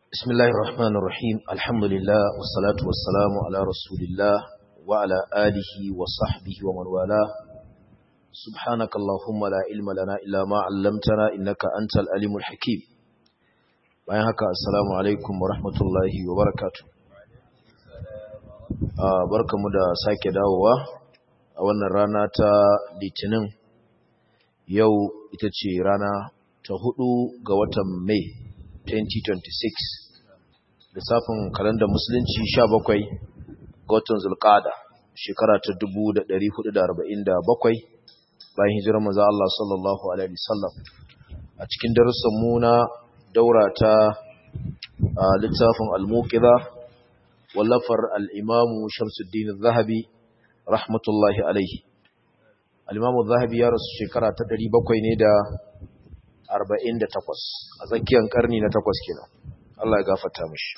بسم الله الرحمن الرحيم الحمد لله والصلاة والسلام على رسول الله وعلى آله وصحبه ومن والاه سبحانك اللهم لا علم لنا إلا ما علمتنا إنك أنت الأليم الحكيم bayan haka assalamu alaikum wa rahmatullahi wa barakatuh barkamu da sake dawowa a wannan rana ta litinin yau ita ce rana ta hudu ga watan mai 2026 lissafin kalandar musulunci 17 ga watan zulqada shekara ta 1447 bayan hijirar manzo Allah sallallahu alaihi wasallam a cikin darussan mu na daura ta littafin al-muqidha wallafar al-imam Shamsuddin az-Zahabi rahmatullahi alaihi al-imam az-Zahabi ya rasu shekara ta 700 ne da 48 a tsakiyar karni na 8 kenan Allah ya gafarta mishi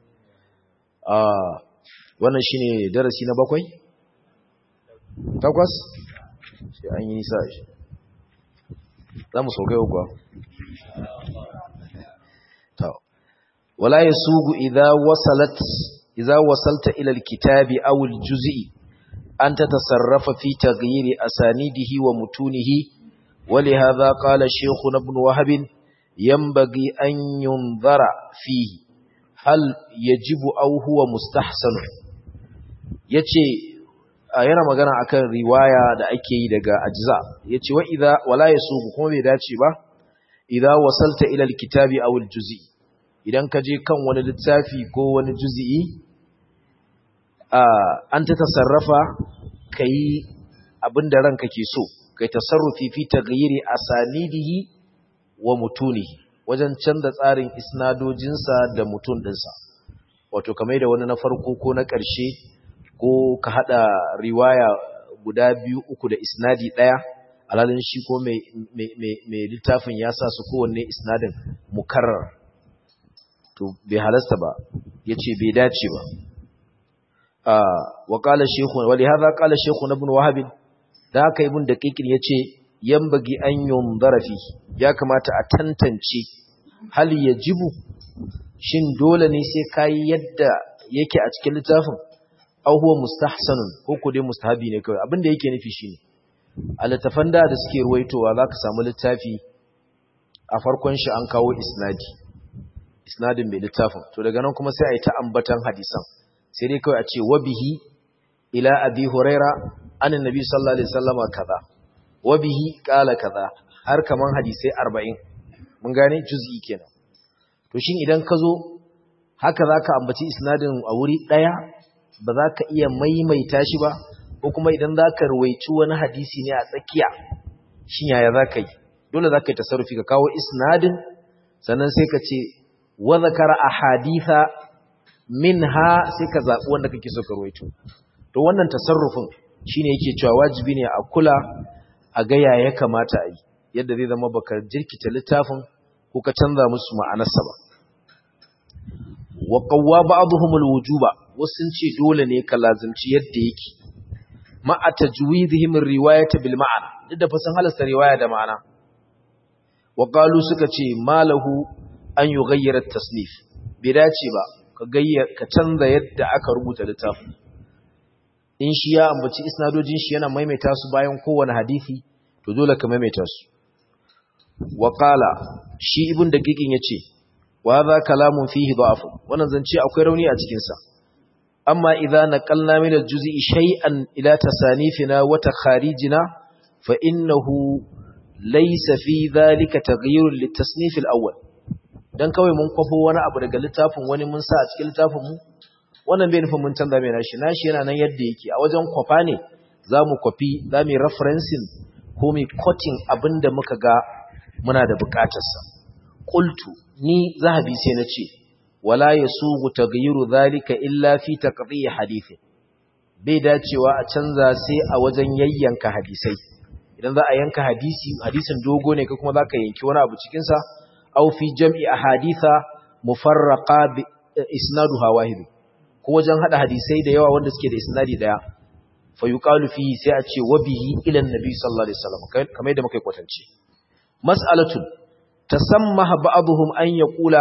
ah wannan shine darasi na bakwai takwas sai an yi nisa shi za mu saukai uku ولا يسوغ إذا وصلت إذا وصلت إلى الكتاب أو الجزء أن تتصرف في تغيير أسانيده ومتونه ولهذا قال شيخنا ابن وهب ينبغي أن ينظر فيه هل يجب أو هو مستحسن yace yana magana akan riwaya da ake yi daga ajza yace wa idza wala yasugu kuma bai dace ba idza wasalta ila alkitabi aw aljuz'i idan ka je kan wani littafi ko wani juzi'i an ta tasarrafa ka yi abin da ranka ke so kai tasarrufi fi taghyiri asanidihi wa mutunihi wajen canza tsarin isnadojinsa da mutun ɗinsa wato kamar da wani na farko ko na ƙarshe ko ka haɗa riwaya guda biyu uku da isnadi ɗaya alalin shi ko mai littafin ya sa su kowanne isnadin mukarrar to bai halasta ba ya ce bai dace ba wa ƙala shekhu wali haza ƙala shekhu na bin wahabin da haka ibin da ƙiƙin ya ce yan bagi an yun zarafi ya kamata a tantance hali ya jibu shin dole ne sai kayi yadda yake a cikin littafin au huwa mustahsanun ko ko dai mustahabi ne kawai abin da yake nufi shine a littafan da da suke ruwaitowa za ka samu littafi a farkon shi an kawo isnadi isnadin mai littafin to daga nan kuma sai a yi ta ambatan hadisan sai dai kawai a ce wabihi ila abi huraira anin nabi sallallahu alaihi wasallam kaza wabihi qala kaza har kaman hadisai 40 mun gane juz'i kenan to shin idan ka zo haka zaka ambaci isnadin a wuri daya ba za ka iya maimaita shi ba ko kuma idan zaka ruwaici wani hadisi ne a tsakiya shin yaya zaka yi dole zaka yi tasarrufi ka kawo isnadin sannan sai ka ce wa zakara ahaditha minha sai ka zabi wanda kake so ka ruwaito to wannan tasarrufin shine yake cewa wajibi ne a kula a ga ya kamata a yi yadda zai zama baka jirkita littafin ko ka canza musu ma'anarsa ba wa qawwa ba'dhum alwujuba wasun ce dole ne ka lazimci yadda yake ma atajwidihim riwayata bil ma'ana duk da fasan halasta riwaya da ma'ana wa qalu suka ce malahu an yi gayyarar tasnif bai dace ba ka canza yadda aka rubuta littafin in shi ya ambaci isnadojin shi yana maimaita su bayan kowane hadisi to dole ka maimaita su wa qala shi ibn daqiqin yace wa hadha kalamun fihi da'af wannan zance akwai rauni a cikin sa amma idza naqalna min al-juz'i shay'an ila tasanifina wa takharijina fa innahu laysa fi dhalika taghyirun litasnif al-awwal dan kawai mun kwafo wani abu daga littafin wani mun sa a cikin littafin mu wannan bai nufin mun canza mai nashi nashi yana nan yadda yake a wajen kwafa ne zamu kwafi zamu referencing ko mu quoting abinda muka ga muna da bukatar sa qultu ni zahabi sai na ce wala yasugu taghyiru dhalika illa fi taqdi hadithin bai dacewa a canza sai a wajen yayyanka hadisai idan za a yanka hadisi hadisin dogo ne ka kuma zaka yanki wani abu cikin sa aw fi jam'i ahaditha mufarraqa bi isnaduha wahid ko wajen hada hadisai da yawa wanda suke da isnadi daya fa yuqalu fi sai a ce wa bihi ila annabi sallallahu alaihi wasallam kamar yadda muka kwatance mas'alatun tasammaha ba'dhum an yaqula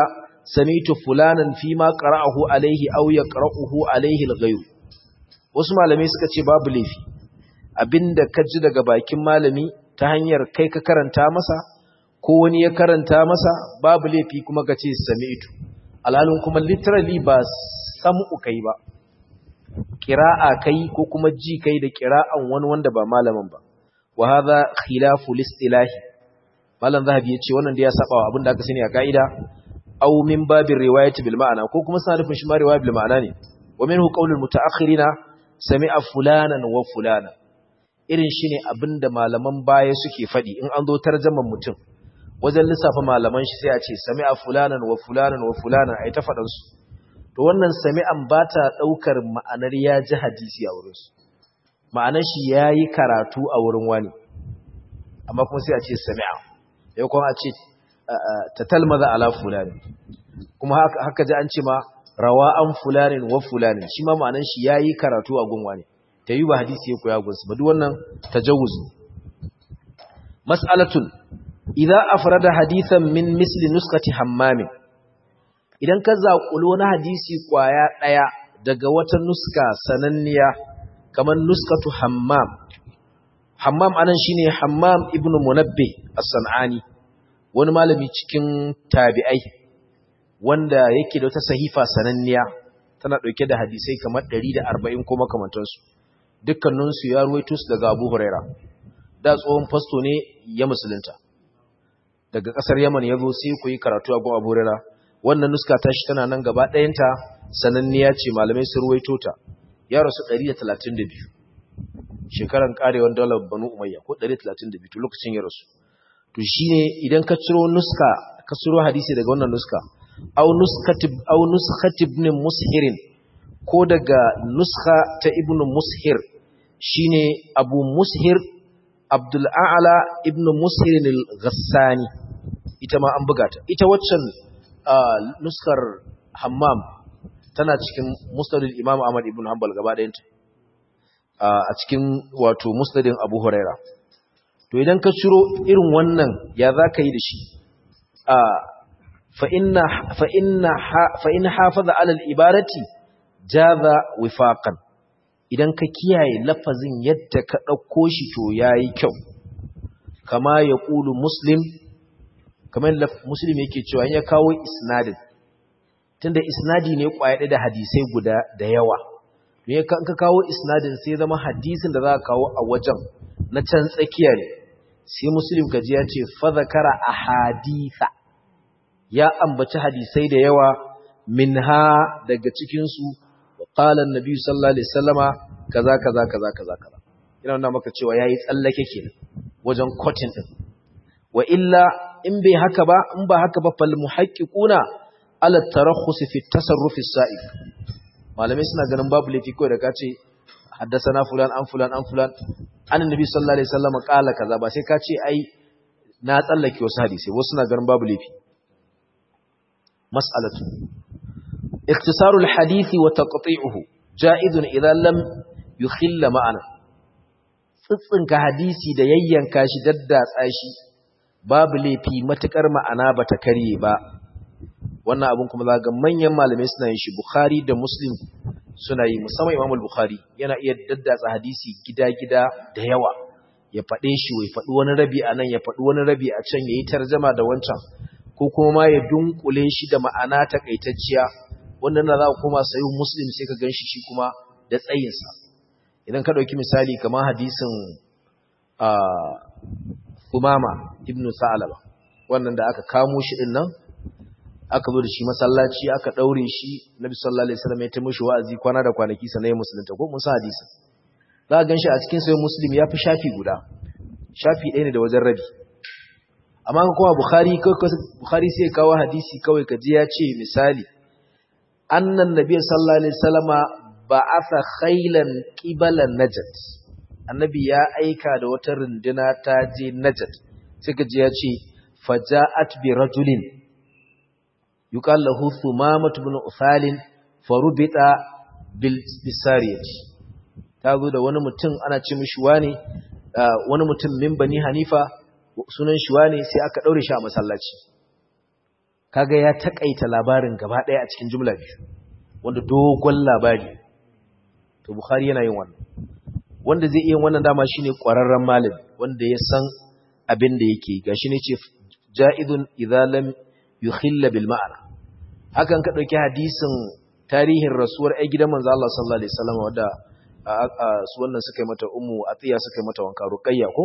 sami'tu fulanan fi ma qara'ahu alaihi aw yaqra'uhu alaihi al-ghayr wasu malamai suka ce babu laifi abinda ka ji daga bakin malami ta hanyar kai ka karanta masa ko wani ya karanta masa babu laifi kuma ka ce sami'tu alhalin kuma literally ba sam'u kai ba qira'a kai ko kuma ji kai da qira'an wani wanda ba malamin ba wa hadha khilafu listilahi malam zahabi yace wannan da ya saba wa abinda aka sani a kaida aw min babir riwayati bil ma'ana ko kuma sana nufin shi ma riwaya bil ma'ana ne wa minhu qawlul mutaakhirina sami'a fulanan wa fulana irin shine abinda malaman baya suke fadi in an zo tarjaman mutum wajen lissafa malaman shi sai a ce sami'a fulanan wa fulanan wa fulanan ai ta fadan su to wannan sami'an ba ta daukar ma'anar ya ji hadisi a wurin su ma'anar shi yayi karatu a wurin wani amma kuma sai a ce sami'a yau kuma a ce ta talmaza ala fulani kuma haka ji an ce ma rawa an fulanin wa fulanin shi ma ma'anan shi yayi karatu a gunwa ne ta yi ba hadisi ya koya gunsu ba duk wannan tajawuz mas'alatun idza afrada hadithan min misli nuskati hammamin idan ka zaƙulo wani hadisi kwaya daya daga wata nuska sananniya kamar nuskatu hammam hammam anan shine hammam ibnu munabbih as-sanani wani malami cikin tabi'ai wanda yake da wata sahifa sananniya tana dauke da hadisai kamar 140 ko makamantansu dukkaninsu ya ruwaito su daga Abu Huraira da tsohon fasto ne ya musulunta daga kasar Yaman yazo sai ku yi karatu a gun Abu Huraira wannan nuska ta shi tana nan gaba ɗayanta sananniya ce malamai su ruwaito ta ya rasu 132 shekaran karewar daular Banu Umayya ko 132 to lokacin ya rasu to shine idan ka ciro nuska ka ciro hadisi daga wannan nuska aw nuskatib aw nuskhatib ibn mushirin ko daga nuska ta ibn mushir shine abu mushir abdul a'la ibn mushir al-ghassani ita ma an buga ta ita waccan nuskar hammam tana cikin musnadul imam ahmad ibn hanbal gaba ɗayanta a cikin wato musnadin abu huraira to idan ka ciro irin wannan ya za ka yi da shi fa'in hafaza alal ibarati jaza wifaƙan idan ka kiyaye lafazin yadda ka ɗauko shi to ya yi kyau kama ya ƙulu muslim kamar muslim yake cewa ya kawo isnadin tunda isnadi ne ƙwayaɗe da hadisai guda da yawa ne ka kawo isnadin sai zama hadisin da za ka kawo a wajen na can tsakiya ne sai muslim gaji ya ce fadhakara ahaditha ya ambaci hadisai da yawa minha daga cikin su qala annabi sallallahu alaihi wasallama kaza kaza kaza kaza kaza ina nuna maka cewa yayi tsallake kenan wajen cotton din wa illa in bai haka ba in ba haka ba fal muhaqqiquna ala tarakhus fi tasarruf as-sa'id malamai suna ganin babu laifi kawai da kace haddasana fulan an fulan an fulan annabi sallallahu alaihi wasallam kala kaza ba sai ka ce ai na tsallake wasu hadisi wasu suna ganin babu laifi mas'alatu ikhtisaru alhadisi wa taqti'uhu ja'izun idza lam yukhilla ma'ana tsitsinka hadisi da yayyanka shi daddatsa shi babu laifi matukar ma'ana bata karye ba wannan abun kuma za ga manyan malamai suna yin shi bukhari da muslim suna yi musamman imam al-bukhari yana iya daddatsa hadisi gida-gida da yawa ya faɗe shi wai faɗi wani rabi a nan ya faɗi wani rabi a can ya yi tarjama da wancan ko kuma ma ya dunkule shi da ma'ana takaitacciya wannan da za ku koma sayi muslim sai ka gan shi shi kuma da tsayinsa idan ka ɗauki misali kamar hadisin umama ibn sa'alaba wannan da aka kamo shi ɗin nan aka zo da shi masallaci aka daure shi nabi sallallahu alaihi wasallam ya ta mishi wa'azi kwana da kwanaki sanai musulunta ko musa hadisi za ka ganshi a cikin sahih muslim ya fi shafi guda shafi ɗaya ne da wajen rabi amma ka kuma bukhari bukhari sai kawo hadisi kawai kaji ya ce misali annan nabi sallallahu alaihi wasallama ba'atha khailan qibala najat annabi ya aika da wata runduna ta je najat sai kaji ya ce faja'at bi rajulin yuqal lahu thumamah ibn ufal farubita bil bisariyati tazo da wani mutum ana ce mishi wani wani mutum min bani hanifa sunan shi wani sai aka daure shi a masallaci kaga ya takaita labarin gaba ɗaya a cikin jumla biyu wanda dogon labari to bukhari yana yin wannan wanda zai iya wannan dama shine ƙwararren malami wanda ya san abin da yake gashi ne ce ja'idun idza lam yukhilla bil ma'ana hakan ka dauki hadisin tarihin rasuwar ai gidan manzo Allah sallallahu alaihi wasallam wanda su wannan suka yi mata ummu atiya suka yi mata wanka ruqayya ko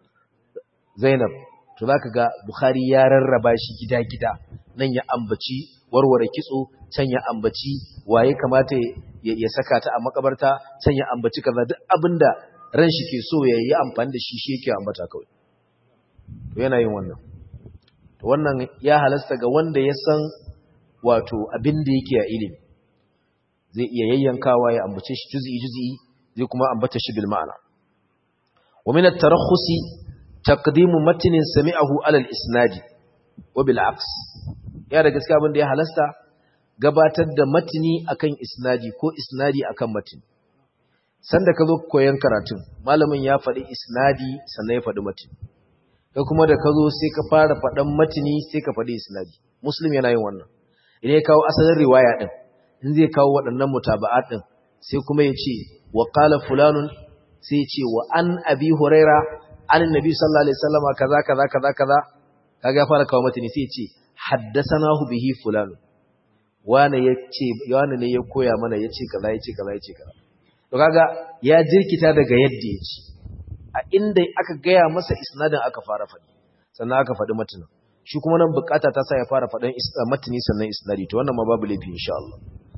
zainab to zaka ga bukhari ya rarraba shi gida-gida nan ya ambaci warware kitso can ya ambaci waye kamata ya saka ta a makabarta can ya ambaci kaza duk abinda ran shi ke so ya yi amfani da shi shi yake ambata kawai to yana yin wannan to wannan ya halasta ga wanda ya san wato abin da yake a ilimi zai iya yayyankawa ya ambace shi juz'i juz'i zai kuma ambata shi bil ma'ana wa min at-tarakhusi taqdimu matnin sami'ahu ala al-isnad wa bil aks ya da gaskiya abin da ya halasta gabatar da matni akan isnadi ko isnadi akan matni sanda ka zo koyon karatun malamin ya faɗi isnadi sannan ya faɗi matni kai kuma da ka zo sai ka fara faɗan matni sai ka faɗi isnadi muslim yana yin wannan idan ya kawo asalin riwaya din in zai kawo waɗannan mutaba'at din sai kuma ya ce wa qala fulanun sai ya ce wa an abi huraira an annabi sallallahu alaihi wasallam kaza kaza kaza kaza kaga ya fara kawo matni sai ya ce haddasanahu bihi fulan wane yace wane ne ya koya mana yace kaza yace kaza yace kaza to kaga ya jirkita daga yadda yace a inda aka gaya masa isnadin aka fara faɗi sannan aka faɗi matanin shi kuma nan bukata ta sa ya fara faɗin matani sannan isnadi to wannan ma babu laifi insha Allah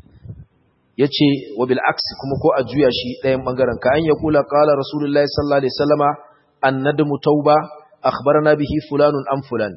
yace wa bil aksi kuma ko a juya shi ɗayan bangaren ka an ya kula qala rasulullahi sallallahu alaihi wasallama annadmu tauba akhbarana bihi fulanun am fulan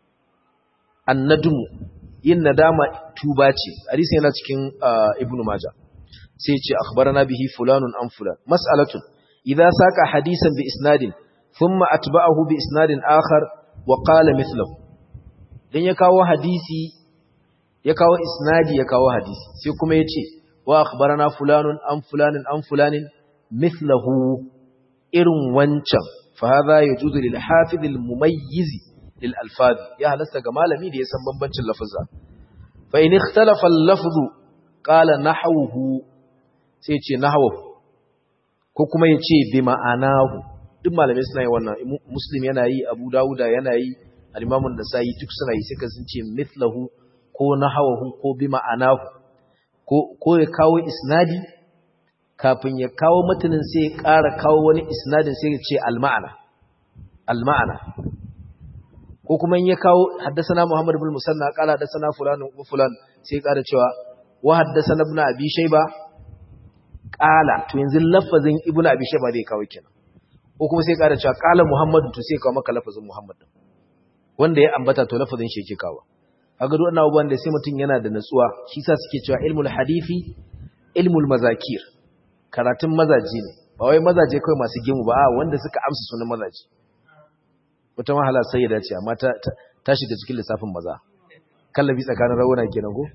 annadmu yin nadama tuba ce hadisi yana cikin ibnu majah sai ya ce akhbarana bihi fulanun am fulan mas'alatun idza saka hadisan bi isnadin thumma atba'ahu bi isnadin akhar wa qala mithluhu dan ya kawo hadisi ya kawo isnadi ya kawo hadisi sai kuma ya ce wa akhbarana fulanun am fulanin am fulanin mithluhu irin wancan fa hadha yajuzu lil hafiz al mumayyiz lil alfaz ya halasta ga malami da ya san bambancin lafazza fa in ikhtalafa al lafzu qala nahwuhu sai ce nahwuhu ko kuma ya ce bi ma'anahu duk malamai suna yi wannan muslim yana yi abu dawuda yana yi al-imamun nasa'i duk suna yi suka sun ce mithlahu ko nahawahu ko bi ma'anahu ko ko ya kawo isnadi kafin ya kawo matanin sai ya ƙara kawo wani isnadin sai ya ce al-ma'ana al-ma'ana ko kuma in ya kawo haddasana Muhammad ibn Musanna qala haddasana fulan wa fulan sai ya ƙara cewa wa haddasana ibn Abi Shayba qala to yanzu lafazin ibn Abi Shayba zai kawo kenan ko kuma sai ya ƙara cewa qala Muhammad to sai ya kawo maka lafazin Muhammad wanda ya ambata to lafazin shi yake kawo kaga duk wannan abubuwan da sai mutum yana da natsuwa shi sa suke cewa ilmul hadisi ilmul mazakir karatun mazaji ne ba wai mazaje kawai masu gimu ba wanda suka amsa sunan mazaji wata mahala sai ya dace amma ta ta shiga cikin lissafin maza kallabi tsakanin rawuna kenan ko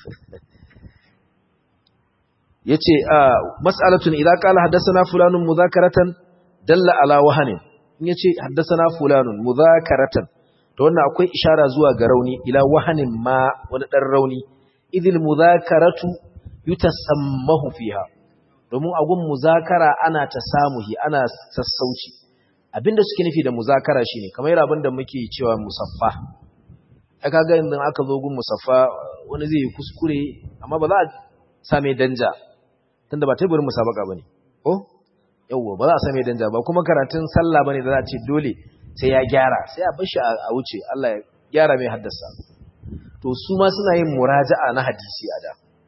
yace mas'alatun idza qala haddathana fulanun mudhakaratan dalla ala wahanin in yace haddathana fulanun mudhakaratan to wannan akwai ishara zuwa ga rauni ila wahanin ma wani dan rauni idil mudhakaratu yutasammahu fiha domin agun muzakara ana tasamuhi ana sassauci abinda suke nufi da muzakara shine kamar abinda muke cewa musaffa ai kaga idan aka zo gun musaffa wani zai yi kuskure amma ba za a same danja tunda ba teburin musabaka bane ko yawwa ba za a same danja ba kuma karatun sallah bane da za a ce dole sai ya gyara sai a bar shi a wuce Allah ya gyara mai haddasa to su ma suna yin muraja'a na hadisi a da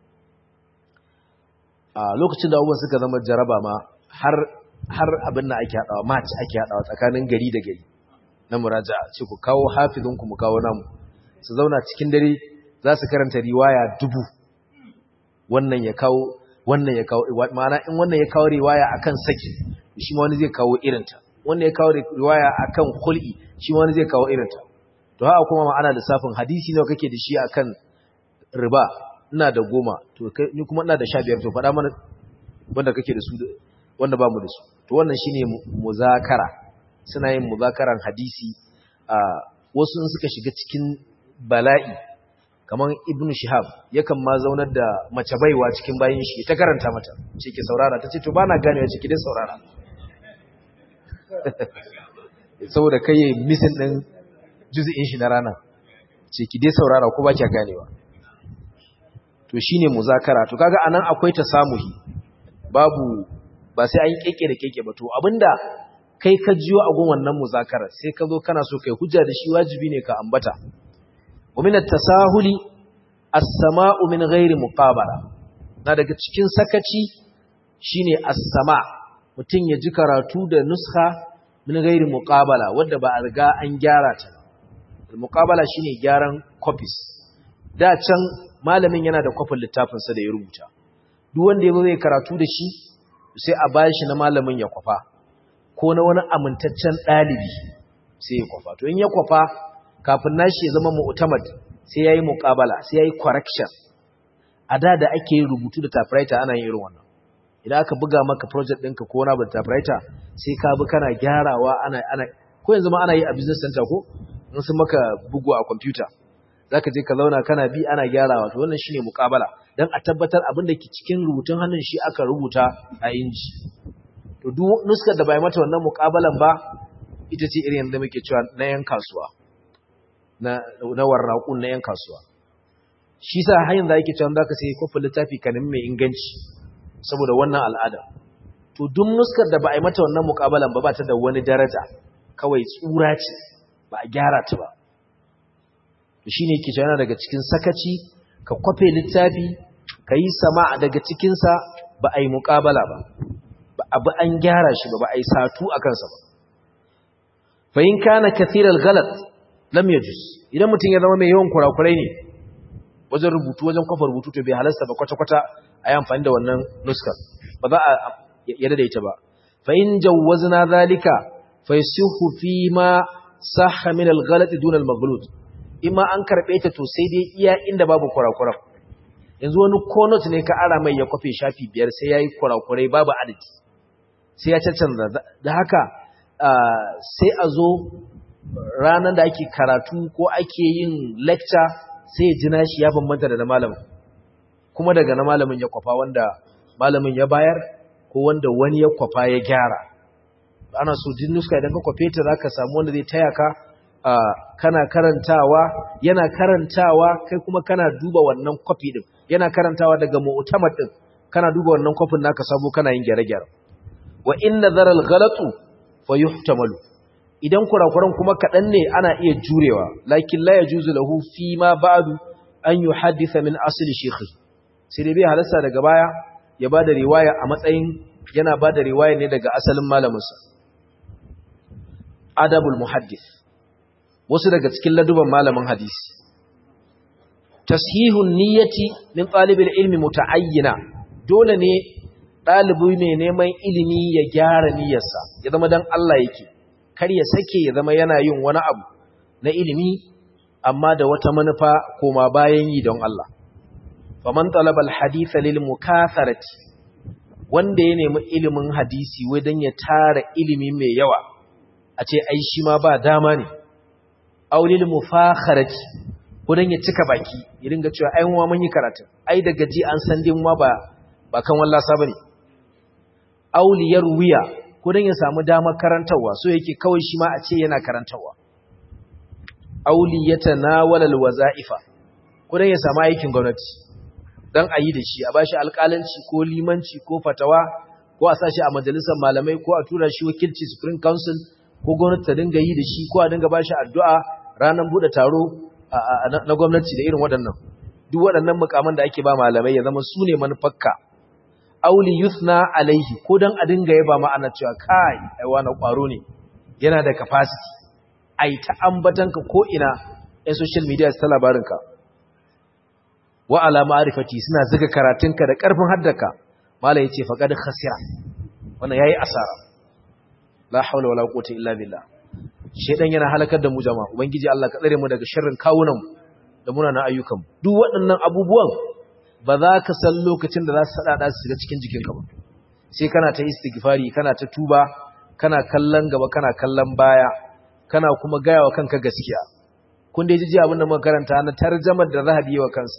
a lokacin da abubuwan suka zama jaraba ma har har abin da ake haɗawa match ake haɗawa tsakanin gari da gari na muraja'a ce ku kawo hafizinku mu kawo namu su zauna cikin dare za su karanta riwaya dubu wannan ya kawo wannan ya kawo ma'ana in wannan ya kawo riwaya akan saki shi ma wani zai kawo irinta wannan ya kawo riwaya akan khul'i shi ma wani zai kawo irinta to haka kuma ma'ana lissafin hadisi nawa kake da shi akan riba ina da goma to ni kuma ina da sha biyar to faɗa mana wanda kake da su wanda ba mu da su to wannan shine muzakara suna yin muzakaran hadisi a wasu in suka shiga cikin bala'i kamar ibnu shihab yakan ma zaunar da mace baiwa cikin bayin shi ta karanta mata ce ki saurara ta ce to bana gane ya ce ki dai saurara saboda kai yayi misin din juz'in shi na rana ce ki dai saurara ko ba ki ganewa to shine muzakara to kaga anan akwai tasamuhi babu ba sai an keke da keke ba to abinda kai ka jiyo a gun wannan muzakara sai ka zo kana so kai hujja da shi wajibi ne ka ambata wa min at-tasahuli as-sama'u min ghairi muqabala na daga cikin sakaci shine as-sama mutun ya ji karatu da nuskha min ghairi muqabala wanda ba a riga an gyara ta muqabala shine gyaran copies da can malamin yana da kwafin littafin sa da ya rubuta duk wanda yazo zai karatu da shi sai a bashi na malamin ya kwafa ko na wani amintaccen ɗalibi sai ya kwafa to in ya kwafa kafin nashi ya zama mu'tamad sai yayi muqabala sai yayi correction a da da ake rubutu da typewriter ana yin irin wannan idan aka buga maka project ɗinka ko wani abu da typewriter sai ka bi kana gyarawa ana ana ko yanzu ma ana yi a business center ko in sun maka bugu a computer zaka je ka zauna kana bi ana gyarawa to wannan shine muqabala dan a tabbatar abin da ke cikin rubutun hannun shi aka rubuta a inji to duk nuskar da bai mata wannan muqabalan ba ita ce irin yadda muke cewa na yan kasuwa na na warraqun na yan kasuwa shi sa hayin da yake cewa zaka sai kofin littafi ka nemi mai inganci saboda wannan al'ada to duk nuskar da ba a yi mata wannan muqabalan ba ba ta da wani daraja kawai tsura ce ba a gyara ta ba to shine yake cewa daga cikin sakaci ka kwafe littafi ka yi sama daga cikinsa ba a yi muƙabala ba ba abu an gyara shi ba ba a yi satu a kansa ba fahim kana kathirar galat lam yajus idan mutum ya zama mai yawan kurakurai ne wajen rubutu wajen kwafa rubutu to bai halasta ba kwata-kwata a yi amfani da wannan nuskar ba za a yadda da ita ba fahim jawwazna zalika fa yasihu fi ma sahha min al-ghalat dun al-maghlud imma an karbe ta to sai dai iya inda babu kurakuran yanzu wani konot ne ka ara mai ya kwafe shafi biyar sai yayi kurakurai babu adadi sai ya cancanza da haka sai a zo ranar da ake karatu ko ake yin lecture sai ya ji nashi ya bambanta da na malamin kuma daga na malamin ya kwafa wanda malamin ya bayar ko wanda wani ya kwafa ya gyara ana so jin nuska idan ka kwafe ta zaka samu wanda zai taya ka kana karantawa yana karantawa kai kuma kana duba wannan kwafi din yana karantawa daga mu'tamad din kana duba wannan kwafin naka sabo kana yin gyare-gyare wa in nazara al-ghalatu fayuhtamalu idan kurakuran kuma kadan ne ana iya jurewa lakin la yajuzu lahu fi ma ba'du an yuhaddisa min asli shaykhi sai dai bai halasta daga baya ya bada riwaya a matsayin yana bada riwaya ne daga asalin malaminsa adabul muhaddith wasu daga cikin laduban malamin hadisi tashihun niyyati min talibil ilmi muta'ayyina dole ne dalibi mai neman ilimi ya gyara niyyarsa ya zama dan Allah yake kar ya sake ya zama yana yin wani abu na ilimi amma da wata manufa koma bayan yi don Allah faman talaba alhadith lil mukatharati wanda ya nemi ilimin hadisi wai dan ya tara ilimi mai yawa a ce ai shi ma ba dama ne aulil mufakharati ko dan ya cika baki ya dinga cewa ai mu mun yi karatu ai da gaji an san din ma ba ba kan wallasa bane auliyar wiya ko dan ya samu damar karantawa so yake kawai shi ma a ce yana karantawa auliyata nawalal wazaifa ko dan ya samu aikin gwamnati dan ayi da shi a bashi alƙalanci ko limanci ko fatawa ko a sashi a majalisar malamai ko a tura shi wakilci supreme council ko gwamnati ta dinga yi da shi ko a dinga bashi addu'a ranar bude taro na gwamnati da irin waɗannan duk waɗannan mukaman da ake ba malamai ya zama su ne manufarka auli yuthna alaihi ko dan a dinga yaba ma ana cewa kai ai wani kwaro ne yana da capacity ai ta ambatanka ko ina ɗan social media su ta labarinka wa ala ma'rifati suna zuga karatunka da ƙarfin haddaka malai yace faqad khasira wannan yayi asara la haula wala quwwata illa billah shedan yana halakar da mu jama'a ubangiji Allah ka tsare mu daga sharrin kawunan da munanan ayyukan duk waɗannan abubuwan ba za ka san lokacin da za su sadada su shiga cikin jikinka ba sai kana ta istighfari kana ta tuba kana kallon gaba kana kallon baya kana kuma gaya wa kanka gaskiya kun dai ji abin da muka karanta na tarjamar da zahabi wa kansa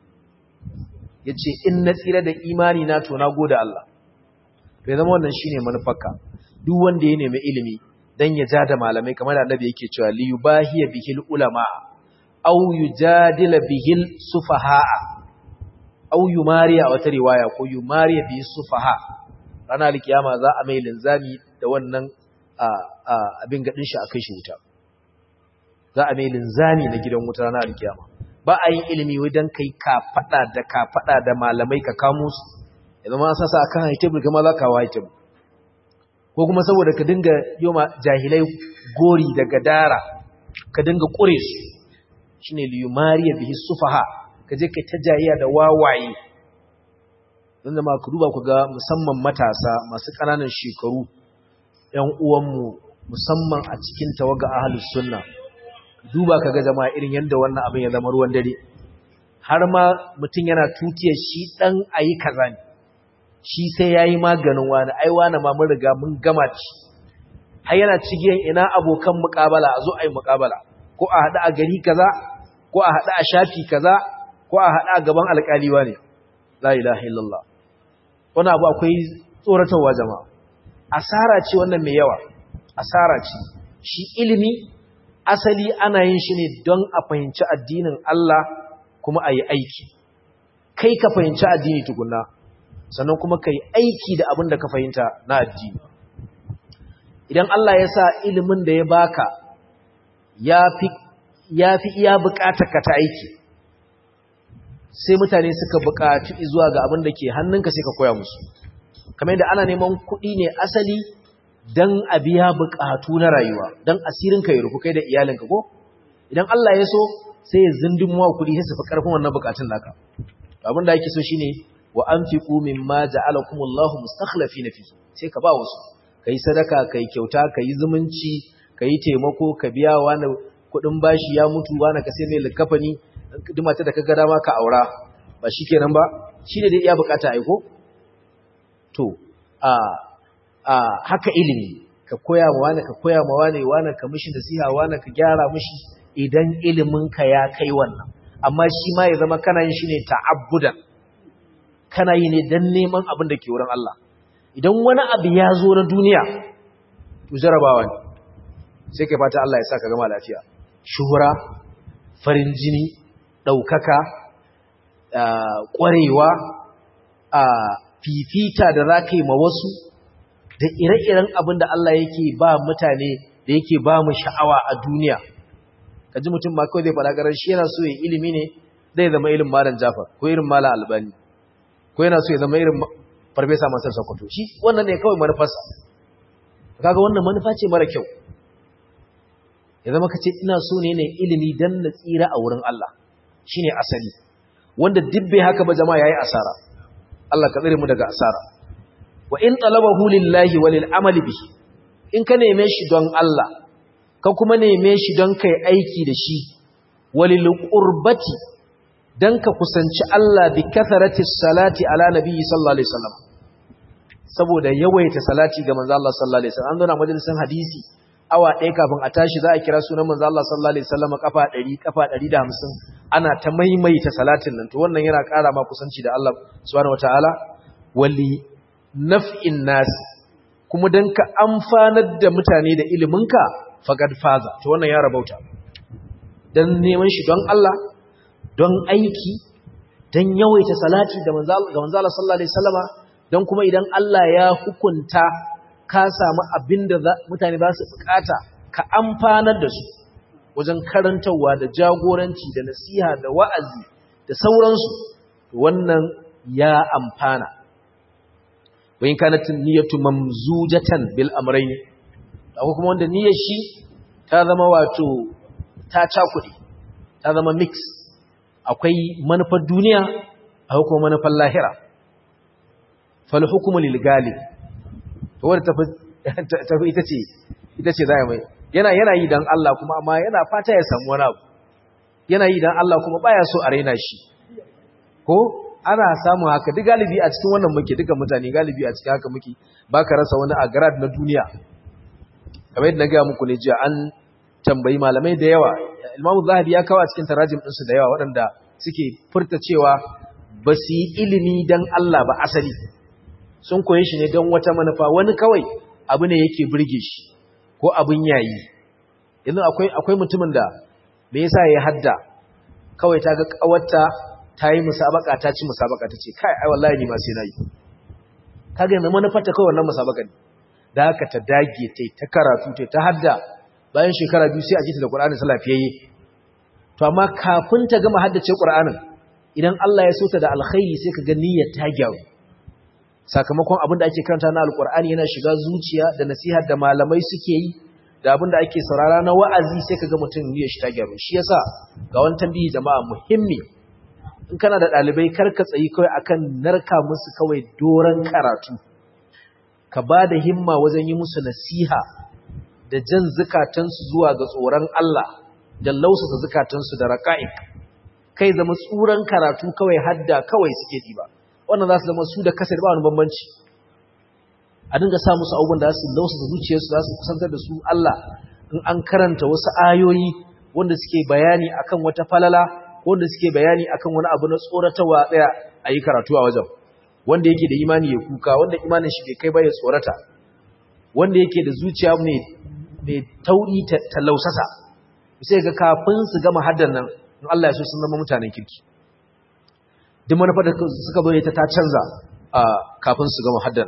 yace in na tsira da imani na to na gode Allah to ya zama wannan shine manufarka duk wanda ya nemi ilimi dan ya ja da malamai kamar da annabi yake cewa li yubahiya bihil ulama aw yujadila bihil sufaha aw yumariya wata riwaya ko yumariya bihi sufaha ranar alkiyama za a mai linzami da wannan abin gadin shi akai shi wuta za a mai linzami na gidan wuta ranar alkiyama ba a yin ilimi wai dan kai ka fada da ka fada da malamai ka kamo su yanzu ma sasa akan haitebul kuma za ka wa haitebul ko kuma saboda ka dinga yoma jahilai gori da gadara ka dinga kure su shine liyumariya bihi sufaha ka je kai ta jayiya da wawaye don ma ku duba ku ga musamman matasa masu ƙananan shekaru ‘yan uwanmu musamman a cikin tawaga ahalus sunna duba ka ga jama'a irin yadda wannan abin ya zama ruwan dare har ma mutum yana tutiyar shi ɗan a yi kaza ne shi sai ya yi maganin wani ai wani ma mun riga mun gama ci har yana cigiyan ina abokan muƙabala a zo a yi muƙabala ko a haɗu a gari kaza ko a haɗu a shafi kaza ko a haɗu a gaban alƙaliwa ne la ilaha illallah wani abu akwai tsoratarwa jama'a asara ce wannan mai yawa asara ce shi ilimi asali ana yin shi ne don a fahimci addinin Allah kuma a yi aiki kai ka fahimci addini tukunna sannan kuma ka yi aiki da abin da ka fahimta na addini idan Allah ya sa ilimin da ya baka ya fi iya bukatar ka ta aiki sai mutane suka buƙaci zuwa ga abin da ke hannunka sai ka koya musu kamar yadda ana neman kuɗi ne asali don a biya buƙatu na rayuwa don asirinka ya rufu kai da iyalinka ko idan Allah ya so sai ya zindin mawa kuɗi sai su fi ƙarfin wannan buƙatun naka abin da ake so shine wa anfiqu mimma ja'alakumullahu mustakhlifina fi sai ka ba wasu kai sadaka kai kyauta kai zumunci kai taimako ka biya wani kuɗin bashi ya mutu wani ka sai mai likafani duk mata da kaga dama ka aura ba shikenan ba shine dai iya bukata aiko to a a haka ilimi ka koya ma wani ka koya ma wani wani ka mishi nasiha wani ka gyara mishi idan ilimin ka ya kai wannan amma shi ma ya zama kana yin shi ne ta'abbudan kana yi ne dan neman abin da ke wurin Allah idan wani abu ya zo na duniya to jarabawa ne sai kai fata Allah ya sa ka gama lafiya shuhura farin jini ɗaukaka ƙwarewa a fifita da za ka yi ma wasu da ire-iren abin da Allah yake ba mutane da yake ba mu sha'awa a duniya ka ji mutum ma kawai zai faɗa ƙarar shi yana so ya ilimi ne zai zama irin malam jafar ko irin malam albani ko yana so ya zama irin farfesa masar sokoto shi wannan ne kawai manufarsa kaga wannan manufa ce mara kyau ya zama ka ce ina so ne ne ilimi don na tsira a wurin Allah shi ne asali wanda dubbe haka ba jama'a ya yi asara Allah ka tsere mu daga asara wa in talabahu lillahi wa lil amali bihi in ka neme shi don Allah ka kuma neme shi don kai aiki da shi walil qurbati dan ka kusanci Allah bi kathrati salati ala nabiyyi sallallahu alaihi wasallam saboda yawaita salati ga manzo Allah sallallahu alaihi wasallam an zo na majalisin hadisi awa ɗaya kafin a tashi za a kira sunan manzo Allah sallallahu alaihi wasallam kafa 100 kafa 150 ana ta maimaita salatin nan to wannan yana ƙara ma kusanci da Allah subhanahu wataala wali naf'in nas kuma dan ka amfanar da mutane da iliminka faqad faza to wannan ya rabauta dan neman shi don Allah don aiki dan yawaita salati da manzo Allah sallallahu alaihi wasallama dan kuma idan Allah ya hukunta ka samu abin da mutane za su bukata ka amfanar da su wajen karantarwa da jagoranci da nasiha da wa'azi da sauransu wannan ya amfana wayin kanatin niyyatu mamzujatan bil amrayn akwai kuma wanda niyyar shi ta zama wato ta cakuɗe ta zama mix akwai manufar duniya akwai kuma manufar lahira fal hukmu lil galib wadda tafi ita ce ita ce za mai yana yana yi don Allah kuma amma yana fata ya samu wani abu yana yi don Allah kuma baya so a raina shi ko ana samun haka duk galibi a cikin wannan muke duka mutane galibi a cikin haka muke baka rasa wani agrad na duniya kamar yadda na gaya muku ne jiya an tambayi malamai da yawa Imam Zahabi ya kawo a cikin tarajim ɗinsu da yawa waɗanda suke furta cewa ba su yi ilimi don Allah ba asali sun koye shi ne don wata manufa wani kawai abu ne yake burge shi ko abin yayi yanzu akwai akwai mutumin da me yasa ya hadda kawai ta ga kawarta ta yi musabaka ta ci musabaka ta ce kai ai wallahi ni ma sai nayi kaga yanzu manufar ta kawai wannan musabaka ne da haka ta dage tai ta karatu tai ta hadda bayan shekara biyu sai a ji ta da Qur'ani sai lafiyayye to amma kafin ta gama haddace Qur'anin idan Allah ya so ta da alkhairi sai ka ga niyyar ta gyaru sakamakon abin da ake karanta na alkur'ani yana shiga zuciya da nasihar da malamai suke yi da abin da ake saurara na wa'azi sai kaga mutum niyyar shi ta gyaru shi yasa ga wani tambayi jama'a muhimmi in kana da dalibai kar ka tsayi kawai akan narka musu kawai doran karatu ka ba da himma wajen yi musu nasiha da jan zukatansu zuwa ga tsoron Allah da lausasa zukatansu da raqa'iq kai zama tsuran karatu kawai hadda kawai suke diba wannan za su zama su da kasar ba wani bambanci a dinga sa musu abubuwan da su lausa da zuciyarsu za su kusantar da su Allah in an karanta wasu ayoyi wanda suke bayani akan wata falala wanda suke bayani akan wani abu na tsoratarwa tsaya a yi karatu a wajen wanda yake da imani ya kuka wanda imanin shi bai kai ba ya tsorata wanda yake da zuciya mai tauri ta lausasa sai ga kafin su gama haddan nan in Allah ya so sun zama mutanen kirki duk manufar da suka zo ta ta canza kafin su gama haddan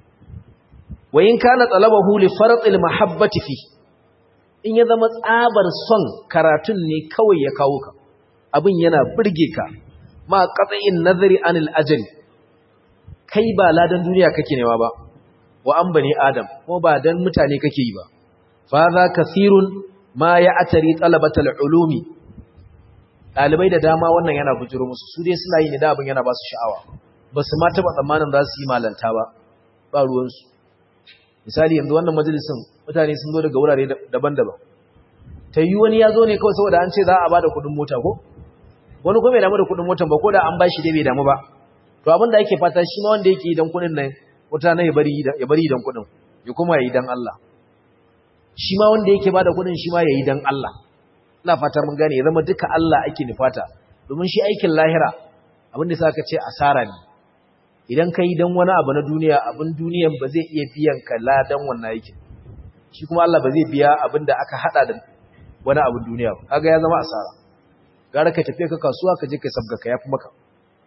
wa in kana talabahu li fardil mahabbati fi in ya zama tsabar son karatun ne kawai ya kawo ka abin yana burge ka ma qat'in nazari anil ajali kai ba ladan duniya kake newa ba wa an bani adam kuma ba dan mutane kake yi ba fa za kasirun ma ya atari talabatal ulumi ɗalibai da dama wannan yana bujiro musu su dai suna yi ne da abin yana ba su sha'awa ba su ma taɓa tsammanin za su yi malanta ba ba ruwansu misali yanzu wannan majalisin mutane sun zo daga wurare daban-daban ta yi wani ya zo ne kawai saboda an ce za a ba da kuɗin mota ko wani kuma bai damu da kuɗin motan ba ko da an ba shi dai bai damu ba to abin da ake fata shi ma wanda yake idan kuɗin nan wata na ya bari idan kuɗin ya kuma ya yi dan Allah shi ma wanda yake ba da kuɗin shi ma ya yi dan Allah ina fatar mun gane ya zama duka Allah ake nufata domin shi aikin lahira abin da sa ka ce asara ne idan ka yi don wani abu na duniya abin duniyan ba zai iya biyan ka ladan wannan aikin shi kuma Allah ba zai biya abin da aka hada da wani abin duniya ba kaga ya zama asara gara ka tafi ka kasuwa ka je ka sabga ka yafi maka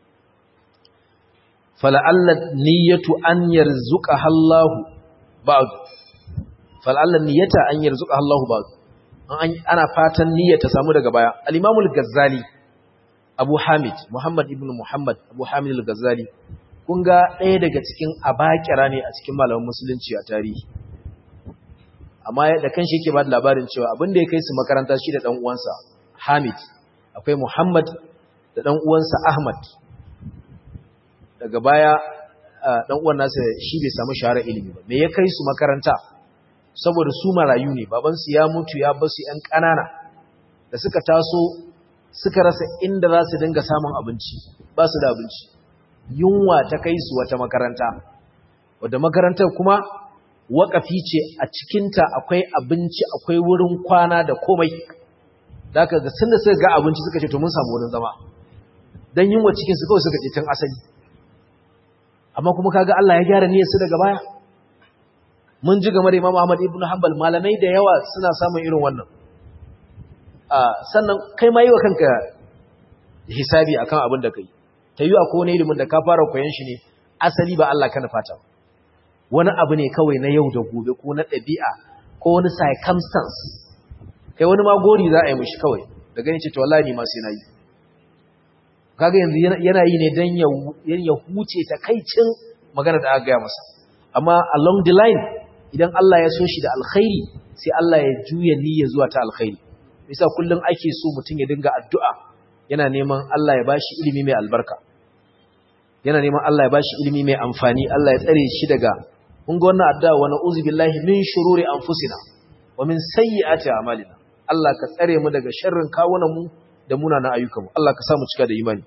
fala'alla niyyatu an yarzuqa Allah ba'd fala'alla niyyata an yarzuqa Allah ba'd ana fatan niyyar ta samu daga baya al-Imam al-Ghazali Abu Hamid Muhammad ibn Muhammad Abu Hamid al-Ghazali kun ga ɗaya daga cikin abakira ne a cikin malaman musulunci a tarihi amma da kanshi yake ba da labarin cewa abin da ya kai su makaranta shi da ɗan uwansa Hamid akwai Muhammad da ɗan uwansa Ahmad daga baya ɗan uwan nasa shi bai samu shahara ilimi ba me ya kai su makaranta saboda su marayu ne babansu ya mutu ya basu ‘yan ƙanana da suka taso suka rasa inda za su dinga samun abinci ba su da abinci yunwa ta kai su wata makaranta wadda makarantar kuma waƙafi ce a cikinta akwai abinci akwai wurin kwana da komai da aka ga sun da suka ga abinci suka ce to mun samu wurin zama don yunwa cikinsu kawai suka ce tun asali amma kuma kaga Allah ya gyara niyyarsu daga baya mun ji game da Imam Ahmad ibn Hanbal malamai da yawa suna samun irin wannan sannan kai ma yi wa kanka hisabi akan abin da kai ta yi akwai wani ilimin da ka fara koyon shi ne asali ba Allah kana fata wani abu ne kawai na yau da gobe ko na ɗabi'a ko wani circumstance kai wani ma gori za a yi mishi kawai da gani ce to wallahi ni ma sai na yi kaga yanzu yana yi ne dan ya huce ta kaicin magana da aka gaya masa amma along the line idan Allah ya so shi da alkhairi sai Allah ya juya niyya zuwa ta alkhairi bisa kullum ake so mutum ya dinga addu'a yana neman Allah ya bashi ilimi mai albarka yana neman Allah ya bashi ilimi mai amfani Allah ya tsare shi daga kun ga wannan addu'a wa na'udzu billahi min shururi anfusina wa min sayyiati a'malina Allah ka tsare mu daga sharrin kawunan mu da munanan ayyukan mu Allah ka sa mu cika da imani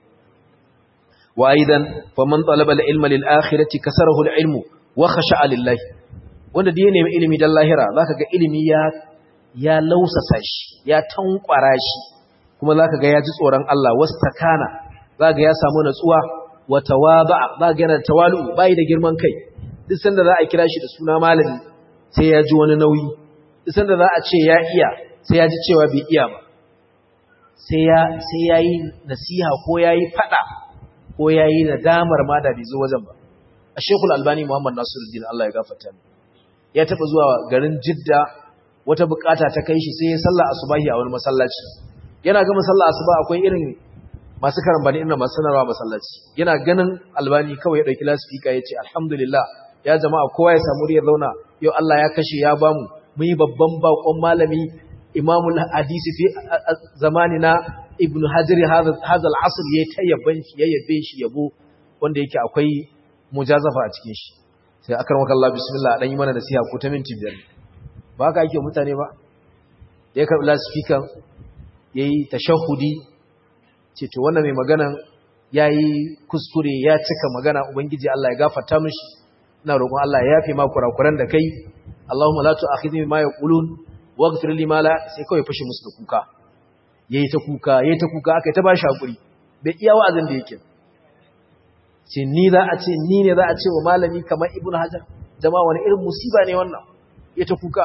wa aidan faman talaba al-ilma lil akhirati kasarahu al-ilmu wa khasha'a lillahi wanda da ya nemi ilimi dan lahira zaka ga ilimi ya ya lausasa shi ya tankwara shi kuma zaka ga ya ji tsoron Allah wastakana zaka ga ya samu natsuwa wa tawaba zaka ga yana tawalu bai da girman kai duk sanda za a kira shi da suna malami sai ya ji wani nauyi duk sanda za a ce ya iya sai ya ji cewa bai iya ba sai ya sai yayi nasiha ko yayi fada ko yayi nadamar ma da bai zo wajen ba a Sheikhul Albani Muhammad Nasiruddin Allah ya gafarta mu ya taba zuwa garin Jidda wata bukata ta kai shi sai ya salla asubahi a wani masallaci yana ga masalla asuba akwai irin masu karambani inda masu sanarwa masallaci yana ganin Albani kawai ya dauki lasfika ya ce alhamdulillah ya jama'a kowa ya samu ya zauna yau Allah ya kashe ya bamu mun yi babban bakon malami imamul hadisi fi zamanina ibnu hajar hadha al-asr yayi tayyaban shi ya yabe shi yabo wanda yake akwai mujazafa a cikin shi sai akar maka Allah bismillah dan yi mana nasiha ko ta minti biyar ba haka yake mutane ba da ya karbi loudspeaker yayi tashahudi ce to wannan mai magana yayi kuskure ya cika magana ubangiji Allah ya gafarta mishi ina roƙon Allah ya yafe ma kurakuran da kai Allahumma la tu'akhidhni bima yaqulun waghfir li ma la sai kawai fashi musu da kuka yayi ta kuka yayi ta kuka akai ta bashi hakuri bai iya wa'azin da yake ce ni za a ce ni ne za a ce wa malami kamar ibnu hajar jama'a wani irin musiba ne wannan ya ta kuka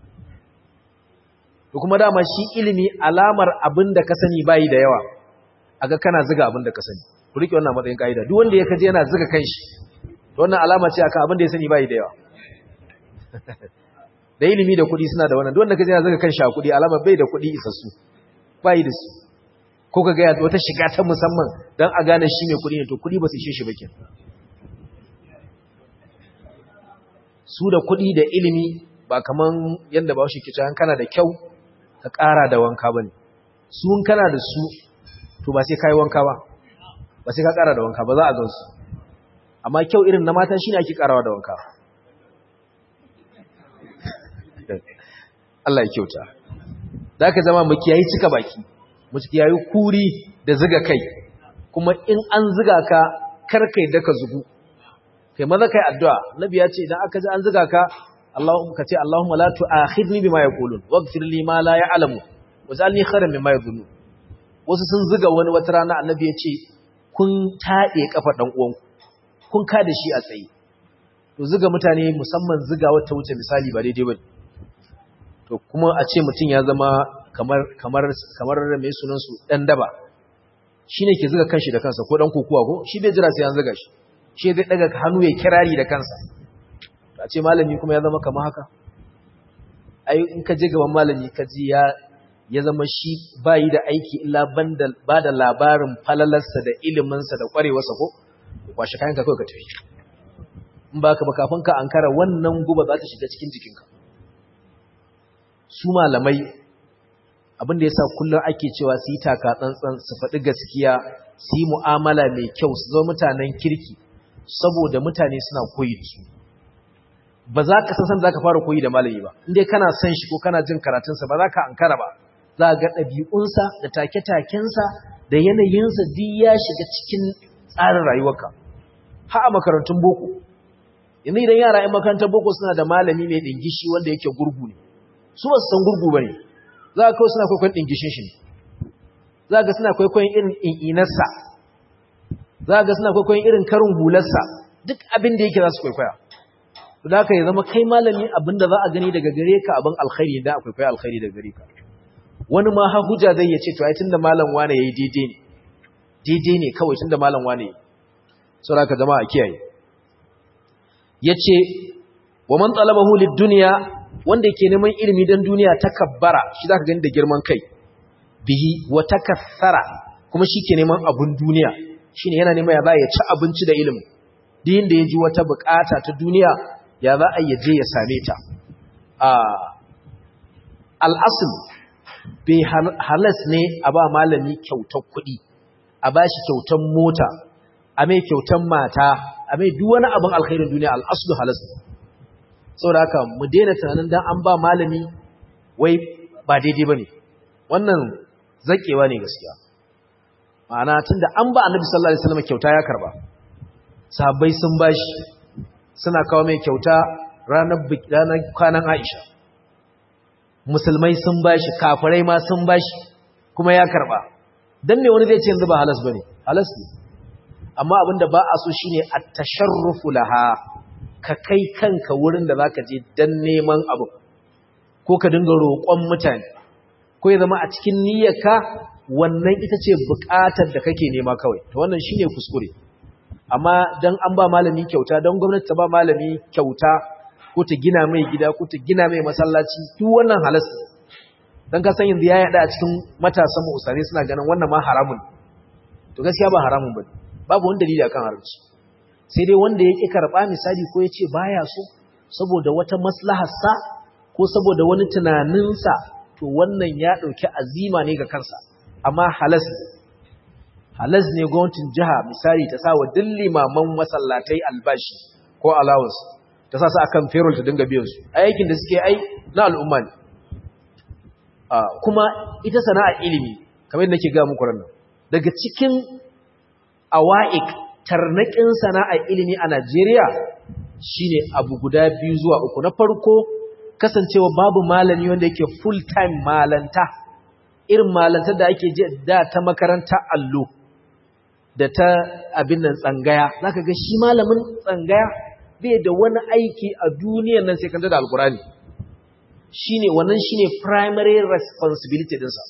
to kuma dama shi ilimi alamar abin da ka sani bayi da yawa aga kana ziga abin da ka sani ku rike wannan matsayin kaida duk wanda ya kaje yana ziga kanshi to wannan alama ce akan abin da ya sani bayi da yawa da ilimi da kuɗi suna da wannan duk wanda kaje yana ziga kanshi a kuɗi alama bai da kuɗi isassu bayi da su ko ka ga wata shiga ta musamman dan a gane shi mai kuɗi ne to kuɗi ba su ishe shi ba kenan su da kuɗi da ilimi ba kaman yadda ba shi kici kana da kyau ka ƙara da wanka ba ne su kana da su to ba sai ka yi wanka ba ba sai ka ƙara da wanka ba za a gan su amma kyau irin na mata shi ne ake ƙarawa da wanka Allah ya kyauta za ka zama makiyayi cika baki makiyayi kuri da ziga kai kuma in an ziga ka karkai da ka zugu kai maza kai addu'a nabi ya ce idan aka ji an ziga ka Allahumma kace Allahumma la tu'akhidni bima yaqulun waghfir li ma la ya'lamu waj'alni khairan mimma yadhunnun wasu sun ziga wani wata rana annabi ya ce kun tade kafa dan uwan kun ka da shi a tsaye to ziga mutane musamman ziga wata wuce misali ba daidai bane to kuma a ce mutum ya zama kamar kamar kamar mai sunan su dan daba shine ke ziga kanshi da kansa ko dan kokuwa ko shi bai jira sai an ziga shi shi zai daga hannu ya kirari da kansa a ce malami kuma ya zama kama haka ai in ka je gaban malami ka ji ya ya zama shi bayi da aiki illa banda ba da labarin falalarsa da iliminsa da kwarewarsa ko kwashe kayan ka kawai ka tafi in ba ka ba kafin ka ankara wannan guba za ta shiga cikin jikinka su malamai abin da yasa kullum ake cewa su yi taka tsantsan su faɗi gaskiya su yi mu'amala mai kyau su zama mutanen kirki saboda mutane suna koyi da su ba za ka san za ka fara koyi da malami ba inda kana son shi ko kana jin karatunsa ba za ka ankara ba za ga ɗabi'unsa da take-takensa da yanayinsa duk ya shiga cikin tsarin rayuwarka ha a makarantun boko yanzu idan yara yan makarantar boko suna da malami mai ɗingishi wanda yake gurgu ne su ba su san gurgu ba ne za ka kawai suna kwaikwayon ɗingishin shi ne za ka suna kwaikwayon irin in'inarsa za ka suna kwaikwayon irin karin hularsa duk abin da yake za su kwaikwaya da ka yi zama kai malami abinda za a gani daga gare ka abin alkhairi da akwai kai alkhairi daga gare ka wani ma ha hujja zai yace to ai tunda malam wane yayi daidai ne daidai ne kawai tunda malam wane saboda ka jama'a kiyaye yace wa man talabahu lid-dunya wanda yake neman ilimi dan duniya takabbara shi zaka gani da girman kai bihi wa takassara kuma shi ke neman abun duniya shine yana neman ya za ya ci abinci da ilimi din da ya ji wata bukata ta duniya ya za a yaje ya same ta al'asul bai halas ne a ba malami kyautar kuɗi a ba shi kyautar mota a mai kyautar mata a mai duk wani abin alkhairin duniya al'asul halas ne saboda haka mu daina tunanin dan an ba malami wai ba daidai ba ne wannan zaƙewa ne gaskiya ma'ana tun da an ba annabi sallallahu alaihi wasallam kyauta ya karba sahabbai sun bashi suna kawo mai kyauta ranar ranar kwanan Aisha musulmai sun bashi kafirai ma sun bashi kuma ya karba dan me wani zai ce yanzu ba halas bane halas ne amma abinda ba a so shine at-tasharrufu laha ka kai kanka wurin da zaka je dan neman abu ko ka dinga roƙon mutane ko ya zama a cikin niyyarka wannan ita ce buƙatar da kake nema kawai to wannan shine kuskure amma dan an ba malami kyauta dan gwamnati ta ba malami kyauta ko ta gina mai gida ko ta gina mai masallaci duk wannan halas dan ka san yanzu ya yada a cikin matasan mu usare suna ganin wannan ma haramun to gaskiya ba haramun bane babu wani dalili akan haramci sai dai wanda ya ki karba misali ko ya ce baya so saboda wata maslahar sa ko saboda wani tunanin sa to wannan ya dauki azima ne ga kansa amma halas halas ne gwamnatin jiha misali ta sa wa limaman masallatai albashi ko allowance ta sa su akan payroll ta dinga biyan su aikin da suke ai na al'umma ne kuma ita sana'ar ilimi kamar yadda nake ga muku ranar daga cikin awa'ik tarnaƙin sana'ar ilimi a Najeriya shine abu guda biyu zuwa uku na farko kasancewa babu malami wanda yake full time malanta irin malantar da ake je da ta makaranta allo da ta abin nan tsangaya zaka ga shi malamin tsangaya bai da wani aiki a duniyar nan sai kanta da alkurani shine wannan shine primary responsibility dinsa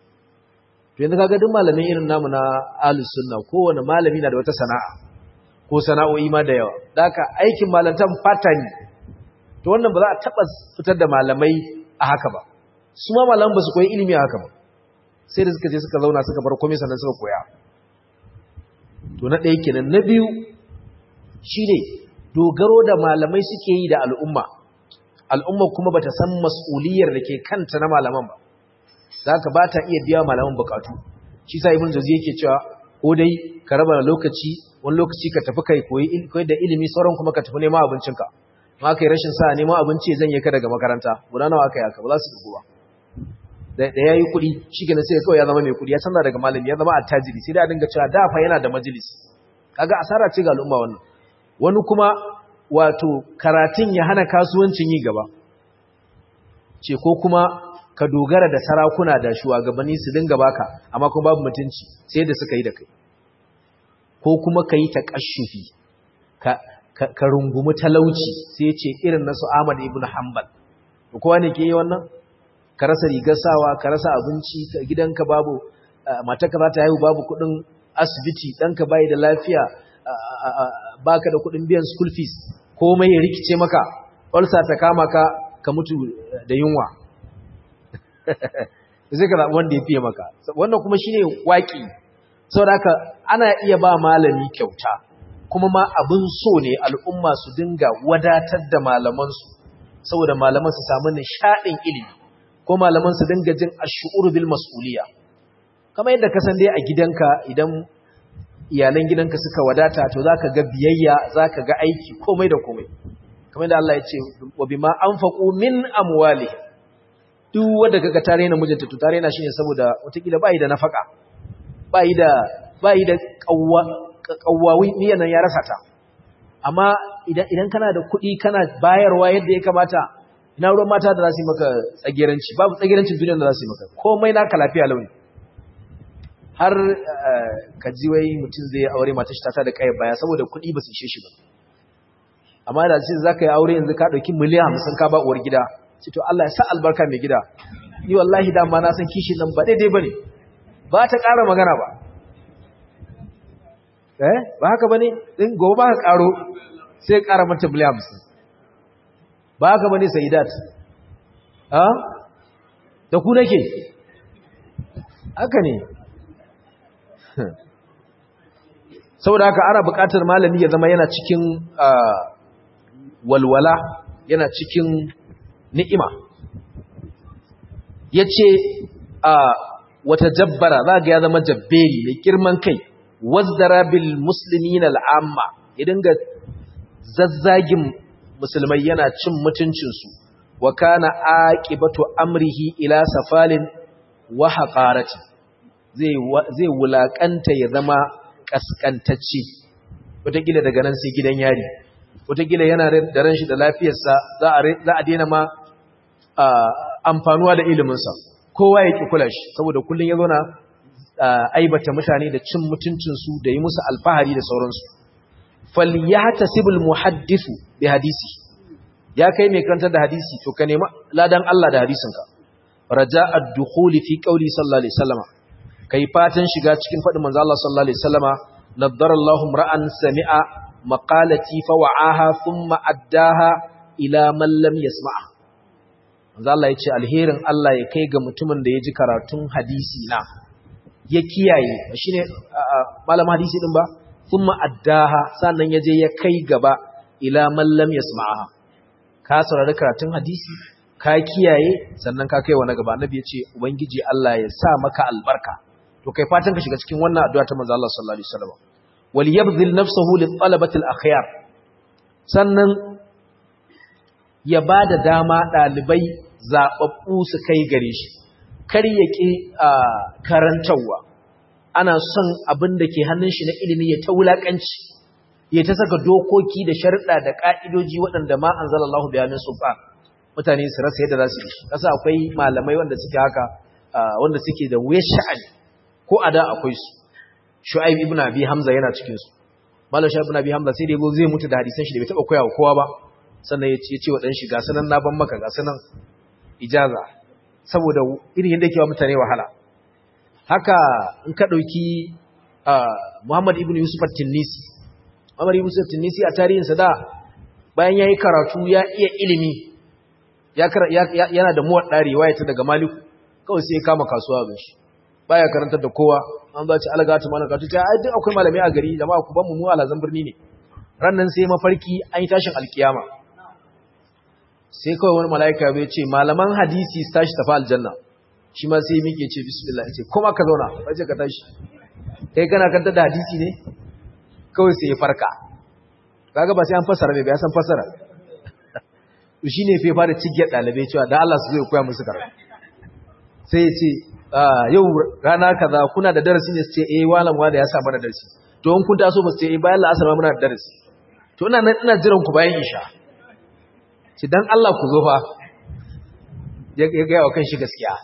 to yanzu kaga duk malamin irin namu na ahlus sunna kowane malami na da wata sana'a ko sana'o'i ma da yawa daka aikin malantan patani to wannan ba za a taba fitar da malamai a haka ba su ma malaman ba su koyi ilimi a haka ba sai da suka je suka zauna suka bar komai sannan suka koya to na ɗaya kenan na biyu shine dogaro da malamai suke yi da al'umma al'umma kuma bata san mas'uliyar da ke kanta na malaman ba za ka ba ta iya biya malaman bukatu shi sa ibn jazi yake cewa ko dai ka raba lokaci wani lokaci ka tafi kai koyi koyi da ilimi sauran kuma ka tafi neman abincinka ma kai rashin sa neman abinci zan yi ka daga makaranta guda nawa aka yi haka ba za su dubu ba da ya yi kuɗi shi kenan sai kawai ya zama mai kuɗi ya canza daga malami ya zama attajiri sai da a dinga cewa da fa yana da majalis kaga asara ce ga al'umma wannan wani kuma wato karatun ya hana kasuwancin yi gaba ce ko kuma ka dogara da sarakuna da shugabanni su dinga baka amma kuma babu mutunci sai da suka yi da kai ko kuma ka yi taƙashufi ka rungumi talauci sai ce irin nasu Ahmad ibn Hanbal kowa ne ke yi wannan ka rasa rigar sawa ka rasa abinci gidanka babu matarka za ta haihu babu kuɗin asibiti ɗanka bai da lafiya baka da kuɗin biyan school fees komai ya rikice maka ulsa ta kama ka ka mutu da yunwa zai ka zaɓi wanda ya fiye maka wannan kuma shine waƙi saboda haka ana iya ba malami kyauta kuma ma abin so ne al'umma su dinga wadatar da malamansu saboda malaman su samu nishaɗin ilimi ko malaman su dinga jin ash'ur bil mas'uliya kamar yadda ka san dai a gidanka idan iyalan gidanka suka wadata to zaka ga biyayya zaka ga aiki komai da komai kamar da Allah ya ce wa bima anfaqu min amwalihim duk wanda kaga tare na mijinta to tare na shine saboda watakila bai da nafaka bai da bai da kawwa kawwawi niyan nan ya rasa ta amma idan idan kana da kuɗi kana bayarwa yadda ya kamata ina ruwan mata da za su yi maka tsagiranci babu tsagirancin duniyar da za su yi maka komai naka lafiya launi har ka ji wai mutum zai aure mata shi ta da kai baya saboda kuɗi ba su ishe shi ba amma da ce za ka yi aure yanzu ka ɗauki miliyan hamsin ka ba uwar gida ce to Allah ya sa albarka mai gida ni wallahi dama na san kishin nan ba daidai ba ne ba ta ƙara magana ba eh ba haka ba ne ɗin gobe ba ka ƙaro sai ƙara mata miliyan hamsin ba haka ba ne sayidat ha da ku nake haka ne saboda haka ana buƙatar malami ya zama yana cikin walwala yana cikin ni'ima ya ce wata jabbara za ga ya zama jabberi mai girman kai wazdara bil musulmi al'amma ya dinga zazzagin musulmai yana cin mutuncinsu wa kana aqibatu amrihi ila safalin wa haqarati zai wulakanta ya zama kaskantacce wataƙila daga nan sai gidan yari wataƙila yana da ran shi da lafiyarsa za a daina ma amfanuwa da iliminsa kowa ya ki kula shi saboda kullun ya zauna aibata mutane da cin mutuncinsu da yi musu alfahari da sauransu falyatasibul muhaddithu bi hadisi ya kai mai karantar da hadisi to ka nemi ladan Allah da hadisinka raja'a ad-dukhuli fi qawli sallallahu alaihi wasallama kai fatan shiga cikin fadin manzo Allah sallallahu alaihi wasallama naddara Allahu ra'an sami'a maqalati fa wa'aha thumma addaha ila man lam yasma'a manzo Allah yace alherin Allah ya kai ga mutumin da ya ji karatun hadisi na ya kiyaye shine malam hadisi din ba thumma addaha sannan yaje ya kai gaba ila man lam yasma'a ka saurari karatun hadisi ka kiyaye sannan ka kai wani gaba annabi yace ubangiji Allah ya sa maka albarka to kai fatan ka shiga cikin wannan addu'a ta manzo Allah sallallahu alaihi wasallam wal yabdhil nafsuhu lit talabati al akhyar sannan ya bada dama dalibai zababbu su kai gare shi kar ya ki karantawa ana son abin da ke hannun shi na ilimi ya ta wulakanci ya ta saka dokoki da sharuɗa da ka'idoji waɗanda ma anzalallahu bayanin sulfa mutane su rasa yadda za su yi kasa akwai malamai wanda suke haka wanda suke da wuyar sha'ani ko a da akwai su shu'aib ibn abi hamza yana cikin su malam shu'aib ibn abi hamza sai da yazo zai mutu da hadisan shi da bai taba koyawa kowa ba sannan ya ce wa dan shi ga sanan na ban maka ga sanan ijaza saboda irin yadda yake wa mutane wahala haka in ka dauki Muhammad ibn Yusuf at-Tinnisi Muhammad ibn Yusuf at-Tinnisi a tarihin sa da bayan yayi karatu ya iya ilimi ya yana da muwadda riwaya ta daga Malik kawai sai ya kama kasuwa bin shi baya karantar da kowa an za ci algatu mana ka tuta ai duk akwai malami a gari jama'a ku ban mu mu alazan birni ne rannan sai mafarki an yi tashin alkiyama sai kawai wani malaika bai ce malaman hadisi su tashi tafi aljanna shi ma sai mike ce bismillah ce kuma ka zauna bace ka tashi kai kana kanta da hadisi ne kawai sai ya farka kaga ba sai an fassara bai ya san fassara to shine fa fara cigiyar dalibai cewa da Allah su zai koya musu karatu sai ya ce yau rana kaza kuna da darasi ne su ce eh walan wanda ya sa mana darasi to in kun taso ba su ce eh bayan la'asar ma muna da darasi to ina nan ina jiran ku bayan isha ce dan Allah ku zo fa ya ga yawa kan shi gaskiya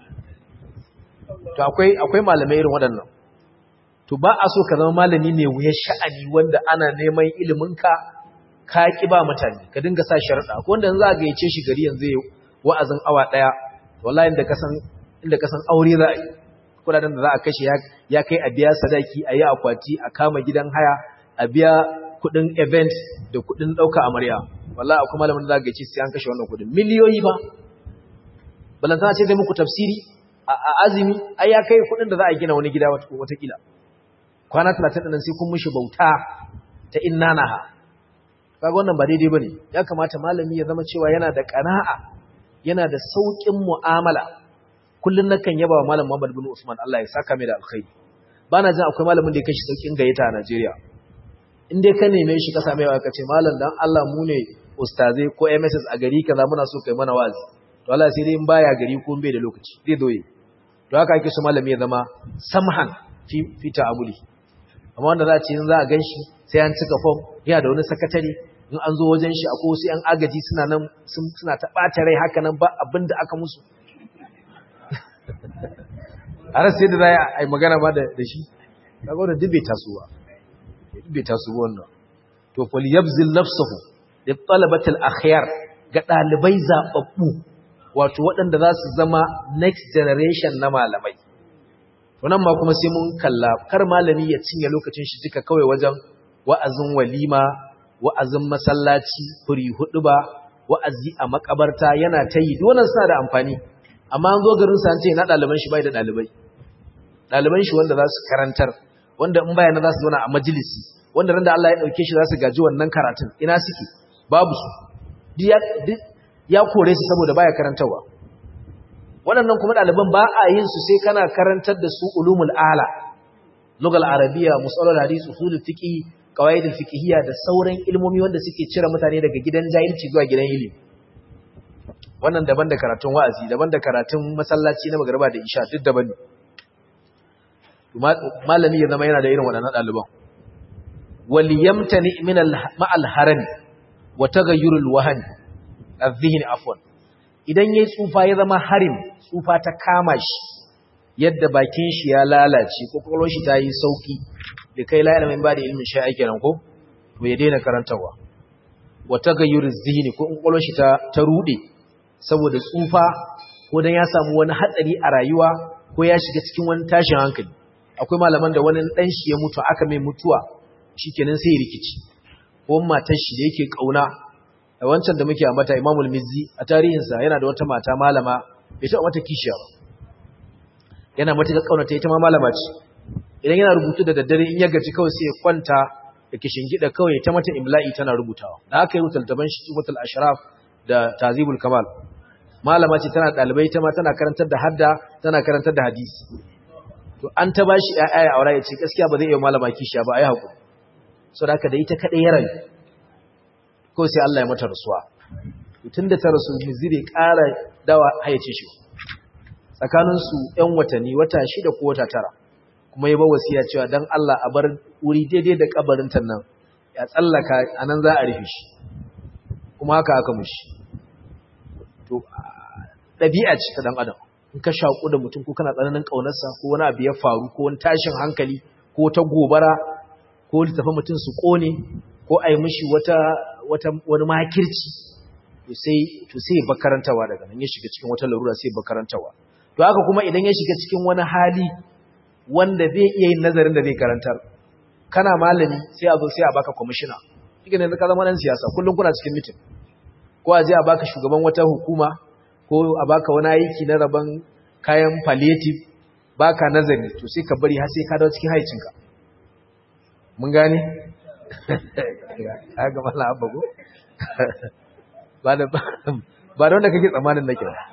to akwai akwai malamai irin waɗannan to ba a so ka zama malami ne wuyar sha'ani wanda ana neman ilimin ka ka ki ba mutane ka dinga sa sharuɗa ko wanda za a gayyace shi gari yanzu ya wa'azin awa ɗaya wallahi inda ka san inda ka san aure za a yi kudaden da za a kashe ya kai a biya sadaki a yi akwati a kama gidan haya a biya kudin event da kudin ɗauka amarya wallahi akwai malamin da za a gaice sai an kashe wannan kudin miliyoyi ba balantana ce zai muku tafsiri a azumi ai ya kai kudin da za a gina wani gida watakila kwana talatin ɗin sai kun mishi bauta ta innanaha kaga wannan ba daidai bane ya kamata malami ya zama cewa yana da ƙana'a yana da sauƙin mu'amala kullun nakan yaba wa malam Muhammad bin Usman Allah ya saka mai da alkhairi bana jin akwai malamin da ya kashi saukin gayyata a Najeriya in dai ka neme shi ka same wa ka ce malam dan Allah mu ne ustazai ko MSS a gari kaza muna so kai mana wazi to Allah sai dai in baya gari ko bai da lokaci zai doye to haka ake so malami ya zama samhan fi fi ta'amuli amma wanda za a ce in za a ganshi sai an cika form yana da wani sakatare in an zo wajen shi akwai wasu 'yan agaji suna nan suna ta ɓata rai haka nan ba abin da aka musu a rasu yadda za a yi magana ba da shi daga wadda duk bai taso ba duk bai taso wannan to fali yabzil nafsahu da talabatul akhyar ga ɗalibai zaɓaɓɓu wato waɗanda za su zama next generation na malamai wannan ma kuma sai mun kalla kar malami ya cinye lokacin shi duka kawai wajen wa'azin walima wa'azin masallaci furi hudu ba wa'azi a makabarta yana ta yi wannan suna da amfani amma an zo garin sa an ce na ɗaliban shi bai da ɗalibai ɗaliban shi wanda za su karantar wanda in bayana za su zauna a majalisi wanda ran da Allah ya ɗauke shi za su gaji wannan karatun ina suke babu su ya kore su saboda baya karantarwa waɗannan kuma ɗaliban ba a yin su sai kana karantar da su ulumul ala lugal arabiya musalul hadith usulul fiqh qawaidul fiqhiyya da sauran ilmomi wanda suke cire mutane daga gidan jahilci zuwa gidan ilimi wannan daban da karatun wa'azi daban da karatun masallaci na magriba da isha duk daban ne malami ya zama yana da irin waɗannan ɗaliban wal yamtani min al ma'al haram wa taghayyur al wahn adh-dhihn afwan idan yayi tsufa ya zama harim tsufa ta kama shi yadda bakin shi ya lalace ko kwakwalwar shi ta yi sauki da kai la ilmin ba da ilmin shi ake nan ko to ya daina karantawa wa tagayyur zihni ko kwakwalwar shi ta ta rude saboda tsufa ko dan ya samu wani hatsari a rayuwa ko ya shiga cikin wani tashin hankali akwai malaman da wani dan shi ya mutu aka mai mutuwa shikenan sai ya rikici ko matar shi da yake kauna a wancan da muke ambata Imamul Mizzi a tarihinsa yana da wata mata malama bai taɓa mata kishiya ba yana matuƙar kaunata ita ma malama ce idan yana rubutu da daddare in ya gaji kawai sai ya kwanta da kishin gida kawai ta mata imla'i tana rubutawa da aka yi rutaltaban shi tubatul ashraf da tazibul kamal malama ce tana ɗalibai ta ma tana karantar da hadda tana karantar da hadisi to an ta bashi ƴaƴa aure ya ce gaskiya ba zai iya malama kishiya ba ai hakuri saboda haka da ita kadai ya rayu ko sai Allah ya mata rasuwa tun da ta rasu zai ƙara dawa hayyace shi tsakaninsu ‘yan watanni wata shida ko wata tara kuma ya ba wasiya cewa don Allah a bar wuri daidai da kabarinta nan ya tsallaka a nan za a rufe shi kuma haka aka mushi to ɗabi'a ce ta ɗan adam in ka shaƙu da mutum ko kana tsananin ƙaunarsa ko wani abu ya faru ko wani tashin hankali ko ta gobara ko littafa mutum su ƙone ko a yi mishi wata wani makirci to sai bakarantawa daga nan ya shiga cikin wata larura sai bakarantawa to haka kuma idan ya shiga cikin wani hali wanda zai iya yin nazarin da zai karantar kana malami sai a zo sai a baka kwamishina kika ne ka zama nan siyasa kullum kuna cikin mitin ko a je a baka shugaban wata hukuma ko a baka wani aiki na rabon kayan palliative baka nazari to sai ka bari har sai ka dawo cikin haicinka mun gane ga mallam abba go ba da ba da wanda kake tsammanin nake ba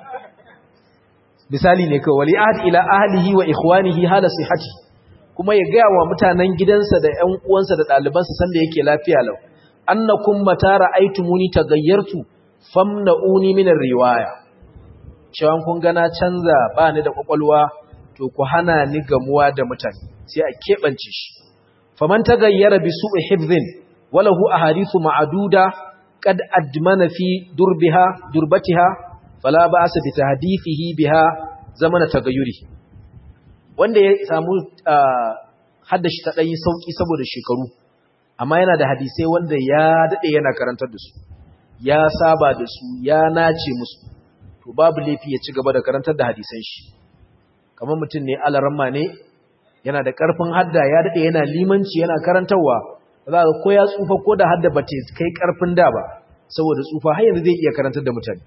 misali ne kawai wali ahad ila ahlihi wa ikhwanihi hala sihhati kuma ya gaya wa mutanen gidansa da ƴan uwansa da ɗalibansa sanda yake lafiya lau annakum mata ra'aytumuni tagayyartu famna'uni min riwaya cewa kun ga na canza ba ni da kwakwalwa to ku hana ni gamuwa da mutane sai a kebance shi faman tagayyara bi su'i hifdhin walahu ahadithu ma'duda qad admana fi durbiha durbatiha fala ba'sa bi tahdithihi biha zamana tagayyuri wanda ya samu haddashi ta dai sauki saboda shekaru amma yana da hadisai wanda ya dade yana karantar da su ya saba da su ya nace musu to babu laifi ya ci gaba da karantar da hadisan shi kamar mutum ne alaramma ne yana da karfin hadda ya dade yana limanci yana karantarwa za ka ko ya tsufa ko da hadda bata kai karfin da ba saboda tsufa har yanzu zai iya karantar da mutane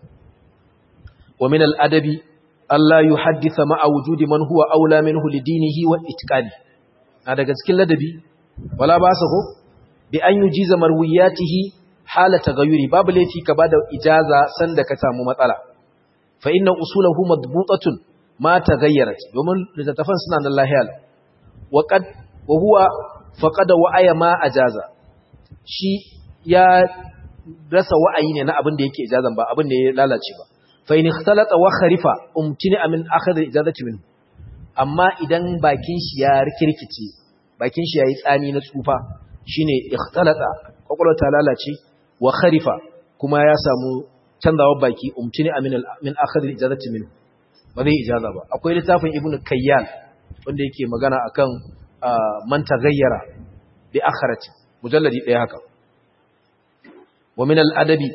ومن الأدب ألا يحدث مع وجود من هو أولى منه لدينه وإتقانه هذا كذلك الأدبي ولا باسه بأن يجيز مروياته حال تغيره باب التي كباد إجازة سندك تام مطلع فإن أصوله مضبوطة ما تغيرت ومن لتتفن سنان الله يالا وقد وهو فقد وعي ما أجازة شي يا rasa wa'ayi ne na abin da yake ijazan ba abin da ya lalace ba fa in ikhtalata wa kharifa umtini min akhadha ijazati min amma idan bakin shi ya rikirkice bakin shi yayi tsami na tsufa shine ikhtalata kwakwalwa ta lalace wa kharifa kuma ya samu canzawar baki umtini min min akhadha ijazati min ba zai ijaza ba akwai littafin ibnu kayyal wanda yake magana akan man tagayyara bi akharati mujalladi ɗaya haka wa min al-adabi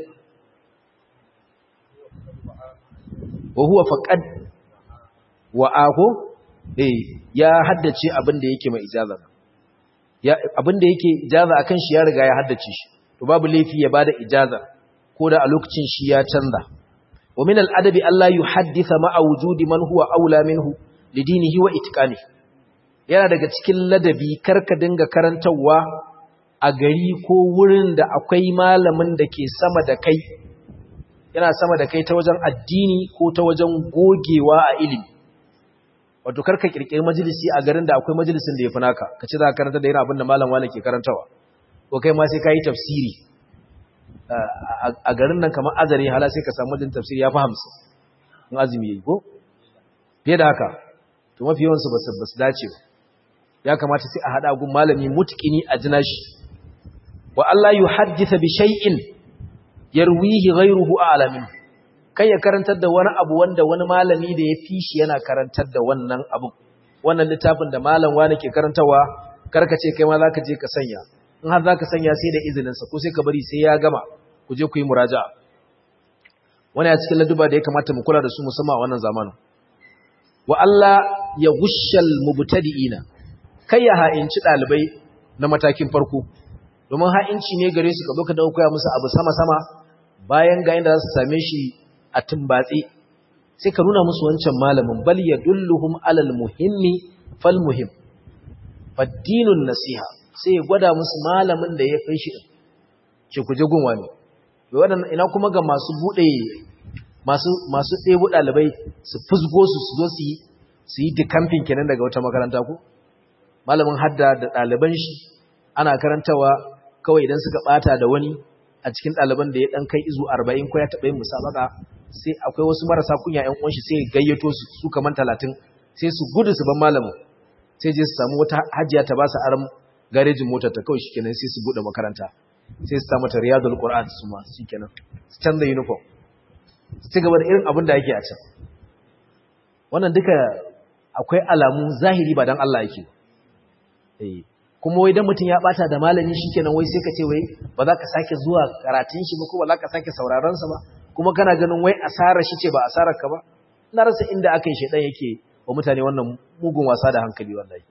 wa huwa faqad wa ako eh ya haddace abin da yake mai ijaza ya abin da yake ijaza akan shi ya riga ya haddace shi to babu laifi ya bada ijaza ko da a lokacin shi ya canza wa min al-adabi Allah yuhaddisa ma'a wujudi man huwa aula minhu lidinihi wa itqanihi yana daga cikin ladabi karka dinga karantawa a gari ko wurin da akwai malamin da ke sama da kai yana sama da kai ta wajen addini ko ta wajen gogewa a ilimi wato karka kirkiri majalisi a garin da akwai majalisin da ya fi naka ka ci za ka karanta da yana abin da malam wani ke karantawa ko kai ma sai ka yi tafsiri a garin nan kamar azare hala sai ka samu majalisin tafsiri ya fi hamsin in azumi ya yi ko fiye da haka to mafi yawansu ba su dace ba ya kamata sai a haɗa gun malami mutkini a jina shi wa Allah yi haddisa bi shay'in yarwihi ghayruhu a'lamin kai ya karantar da wani abu wanda wani malami da ya fi shi yana karantar da wannan abu wannan littafin da malam wani ke karantawa karka ce kai ma za ka je ka sanya in har za ka sanya sai da izininsa ko sai ka bari sai ya gama ku je ku yi muraja'a wani a cikin laduba da ya kamata mu kula da su musamman a wannan zamanin wa Allah ya gushal mubtadi'ina kai ya ha'inci dalibai na matakin farko domin ha'inci ne gare su ka zo ka dawo koya musu abu sama sama bayan ga inda za su same shi a tumbatsi sai ka nuna musu wancan malamin bal yadulluhum alal muhimmi fal muhim faddinun nasiha sai ya gwada musu malamin da ya fi shi ce ku je gunwa ne waɗannan ina kuma ga masu buɗe masu masu ɗebo ɗalibai su fusgo su su zo su yi su yi dikamfin kenan daga wata makaranta ko malamin hadda da ɗaliban shi ana karantawa kawai idan suka ɓata da wani a cikin ɗaliban da ya ɗan kai izu arba'in ko ya taɓa yin musabaka sai akwai wasu marasa kunya ƴan uwan shi sai ya gayyato su su kaman talatin sai su gudu su ban malamin sai je su samu wata hajiya ta ba su aram garejin motar ta kawai shikenan sai su buɗe makaranta sai su samu ta riyadul qur'an su ma shikenan su canza uniform su ci gaba da irin abin da yake a can wannan duka akwai alamu zahiri ba dan Allah yake eh kuma wai dan mutum ya bata da malami shikenan wai sai ka ce wai ba za ka sake zuwa karatun shi ba ko ba za ka sake sauraron sa ba kuma kana ganin wai asarar shi ce ba asarar ka ba na rasa inda aka yi shedan yake wa mutane wannan mugun wasa da hankali wallahi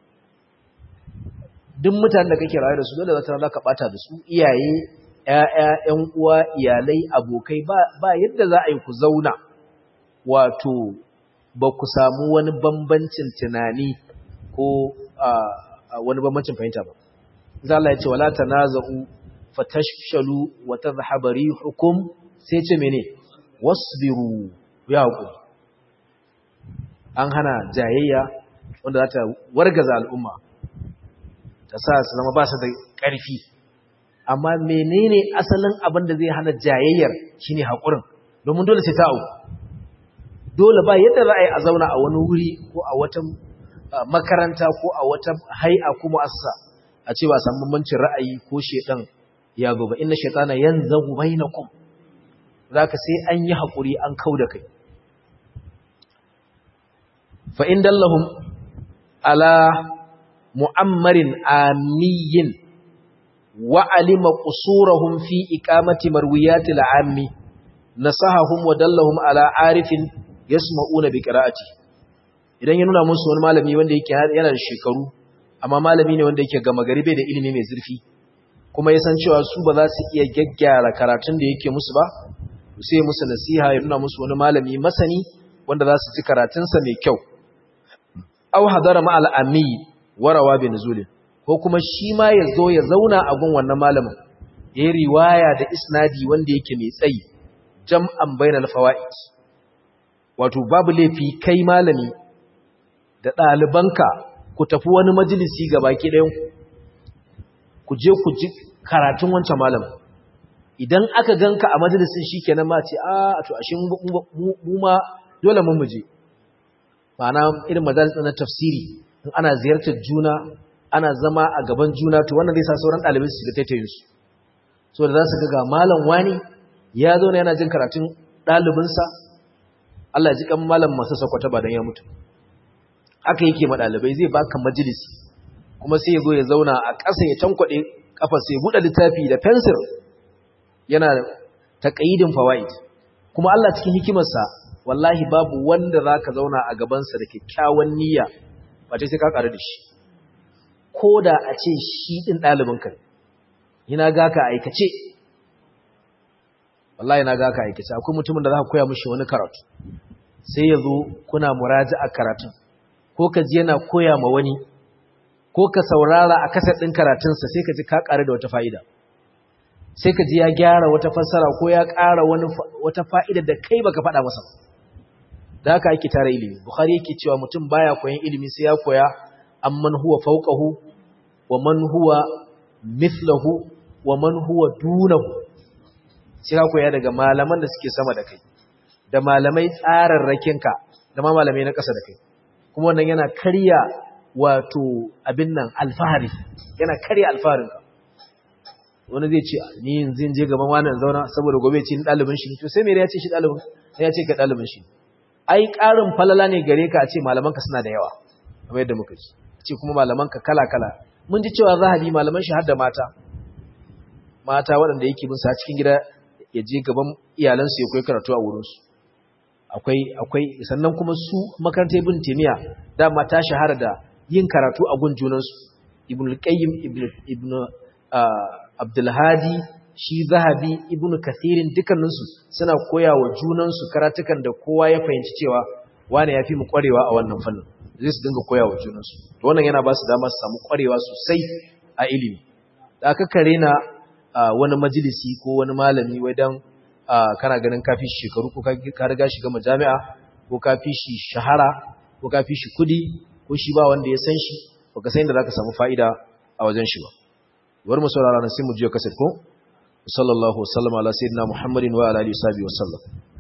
duk mutanen da kake rayu da su dole za ka bata da su iyaye ƴaƴa ƴan uwa iyalai abokai ba ba yadda za a yi ku zauna wato ba ku samu wani bambancin tunani ko wani bambancin fahimta ba za Allah ya ce wala tanaza'u fatashshalu wa tadhhabu rihukum sai ce mene wasbiru ya hakuri an hana jayayya wanda za ta wargaza al'umma ta sa su zama ba su da ƙarfi amma menene asalin abin da zai hana jayayyar shine haƙurin domin dole sai ta auku dole ba yadda za a yi a zauna a wani wuri ko a wata makaranta ko a wata hai'a ko mu'assa a ce ba san bambancin ra'ayi ko shedan ya zo ba inna shaytana yanzagu bainakum zaka sai an yi haƙuri an kauda kai fa in dallahum ala mu'ammarin amiyin wa alima qusurahum fi iqamati marwiyati al'ammi nasahahum wa dallahum ala arifin yasma'una bi qira'ati idan ya nuna musu wani malami wanda yake yana da shekaru amma malami ne wanda yake gama gari bai da ilimi mai zurfi kuma ya san cewa su ba za su iya gaggyara karatun da yake musu ba sai musu nasiha ya nuna musu wani malami masani wanda za su ji karatunsa mai kyau aw hadara ma al-ammi warawa bi nuzulin ko kuma shi ma ya zo ya zauna a gun wannan malamin yayi riwaya da isnadi wanda yake mai tsayi jam'an bainal fawaid wato babu laifi kai malami da ɗalibanka ku tafi wani majalisi ga baki ɗayan ku je ku ji karatun wancan malamin idan aka ganka a majalisin shikenan ma ce a to ashe mu ma dole mun muje ma'ana irin majalis na tafsiri in ana ziyartar juna ana zama a gaban juna to wannan zai sa sauran ɗalibai su ga taitayin su so da za su ga malam wani ya zo yana jin karatun ɗalibinsa Allah ji kan malam masu sakwata ba don ya mutu haka yake ma ɗalibai zai baka majalisi kuma sai ya zo ya zauna a ƙasa ya tankwaɗe ƙafa sai ya buɗe littafi da fensir yana taƙayidin fawaid kuma Allah cikin hikimarsa wallahi babu wanda za ka zauna a gabansa da kyakkyawan niyya ba sai ka ƙaru da shi ko da a ce shi ɗin ɗalibinka yana ga ka aikace wallahi na ga ka aikace akwai mutumin da za ka koya mishi wani karatu sai ya zo kuna muraji a karatun ko ka ji yana koya ma wani ko ka saurara a kasar ɗin karatunsa sai ka ji ka ƙaru da wata fa'ida sai ka ji ya gyara wata fassara ko ya ƙara wata fa'ida da kai baka faɗa masa da haka ake tara ilimi bukhari yake cewa mutum baya koyan ilimi sai ya koya amman huwa fawqahu wa man huwa mithlahu wa man huwa dunahu sai ka koya daga malaman da suke sama da kai da malamai tsararrakinka da ma malamai na ƙasa da kai kuma wannan yana karya wato abin nan alfahari yana karya alfaharinka wani zai ce ni yanzu je gaban wani zauna saboda gobe ce ni ɗalibin shi to sai mere ya ce shi ɗalibin sai ya ce ka ɗalibin shi ai ƙarin falala ne gare ka a ce malamanka suna da yawa kamar yadda muka ji ce kuma malamanka kala-kala mun ji cewa zahabi malaman shi har da mata mata waɗanda yake bin sa cikin gida ya je gaban iyalansu ya koyi karatu a wurinsu akwai akwai sannan kuma su makarantar ibn taymiya dama ta shahara da yin karatu a gun junansu ibn al-qayyim ibn abdul hadi shi zahabi ibn kathirin dukkaninsu suna koya wa junansu karatukan da kowa ya fahimci cewa wane ya fi mu kwarewa a wannan fannin zai su dinga koya wa junansu to wannan yana ba su dama su samu kwarewa sosai a ilimi da aka kare na wani majalisi ko wani malami wai dan kana ganin kafi shi shekaru ko ka riga shi gama jami'a ko kafi shi shahara ko kafi shi kudi ko shi ba wanda ya san shi baka san inda zaka samu fa'ida a wajen shi ba bari mu saurara nan sai mu jiya kasar ko sallallahu alaihi wa sallam ala sayyidina muhammadin wa ala alihi wa sahbihi wa sallam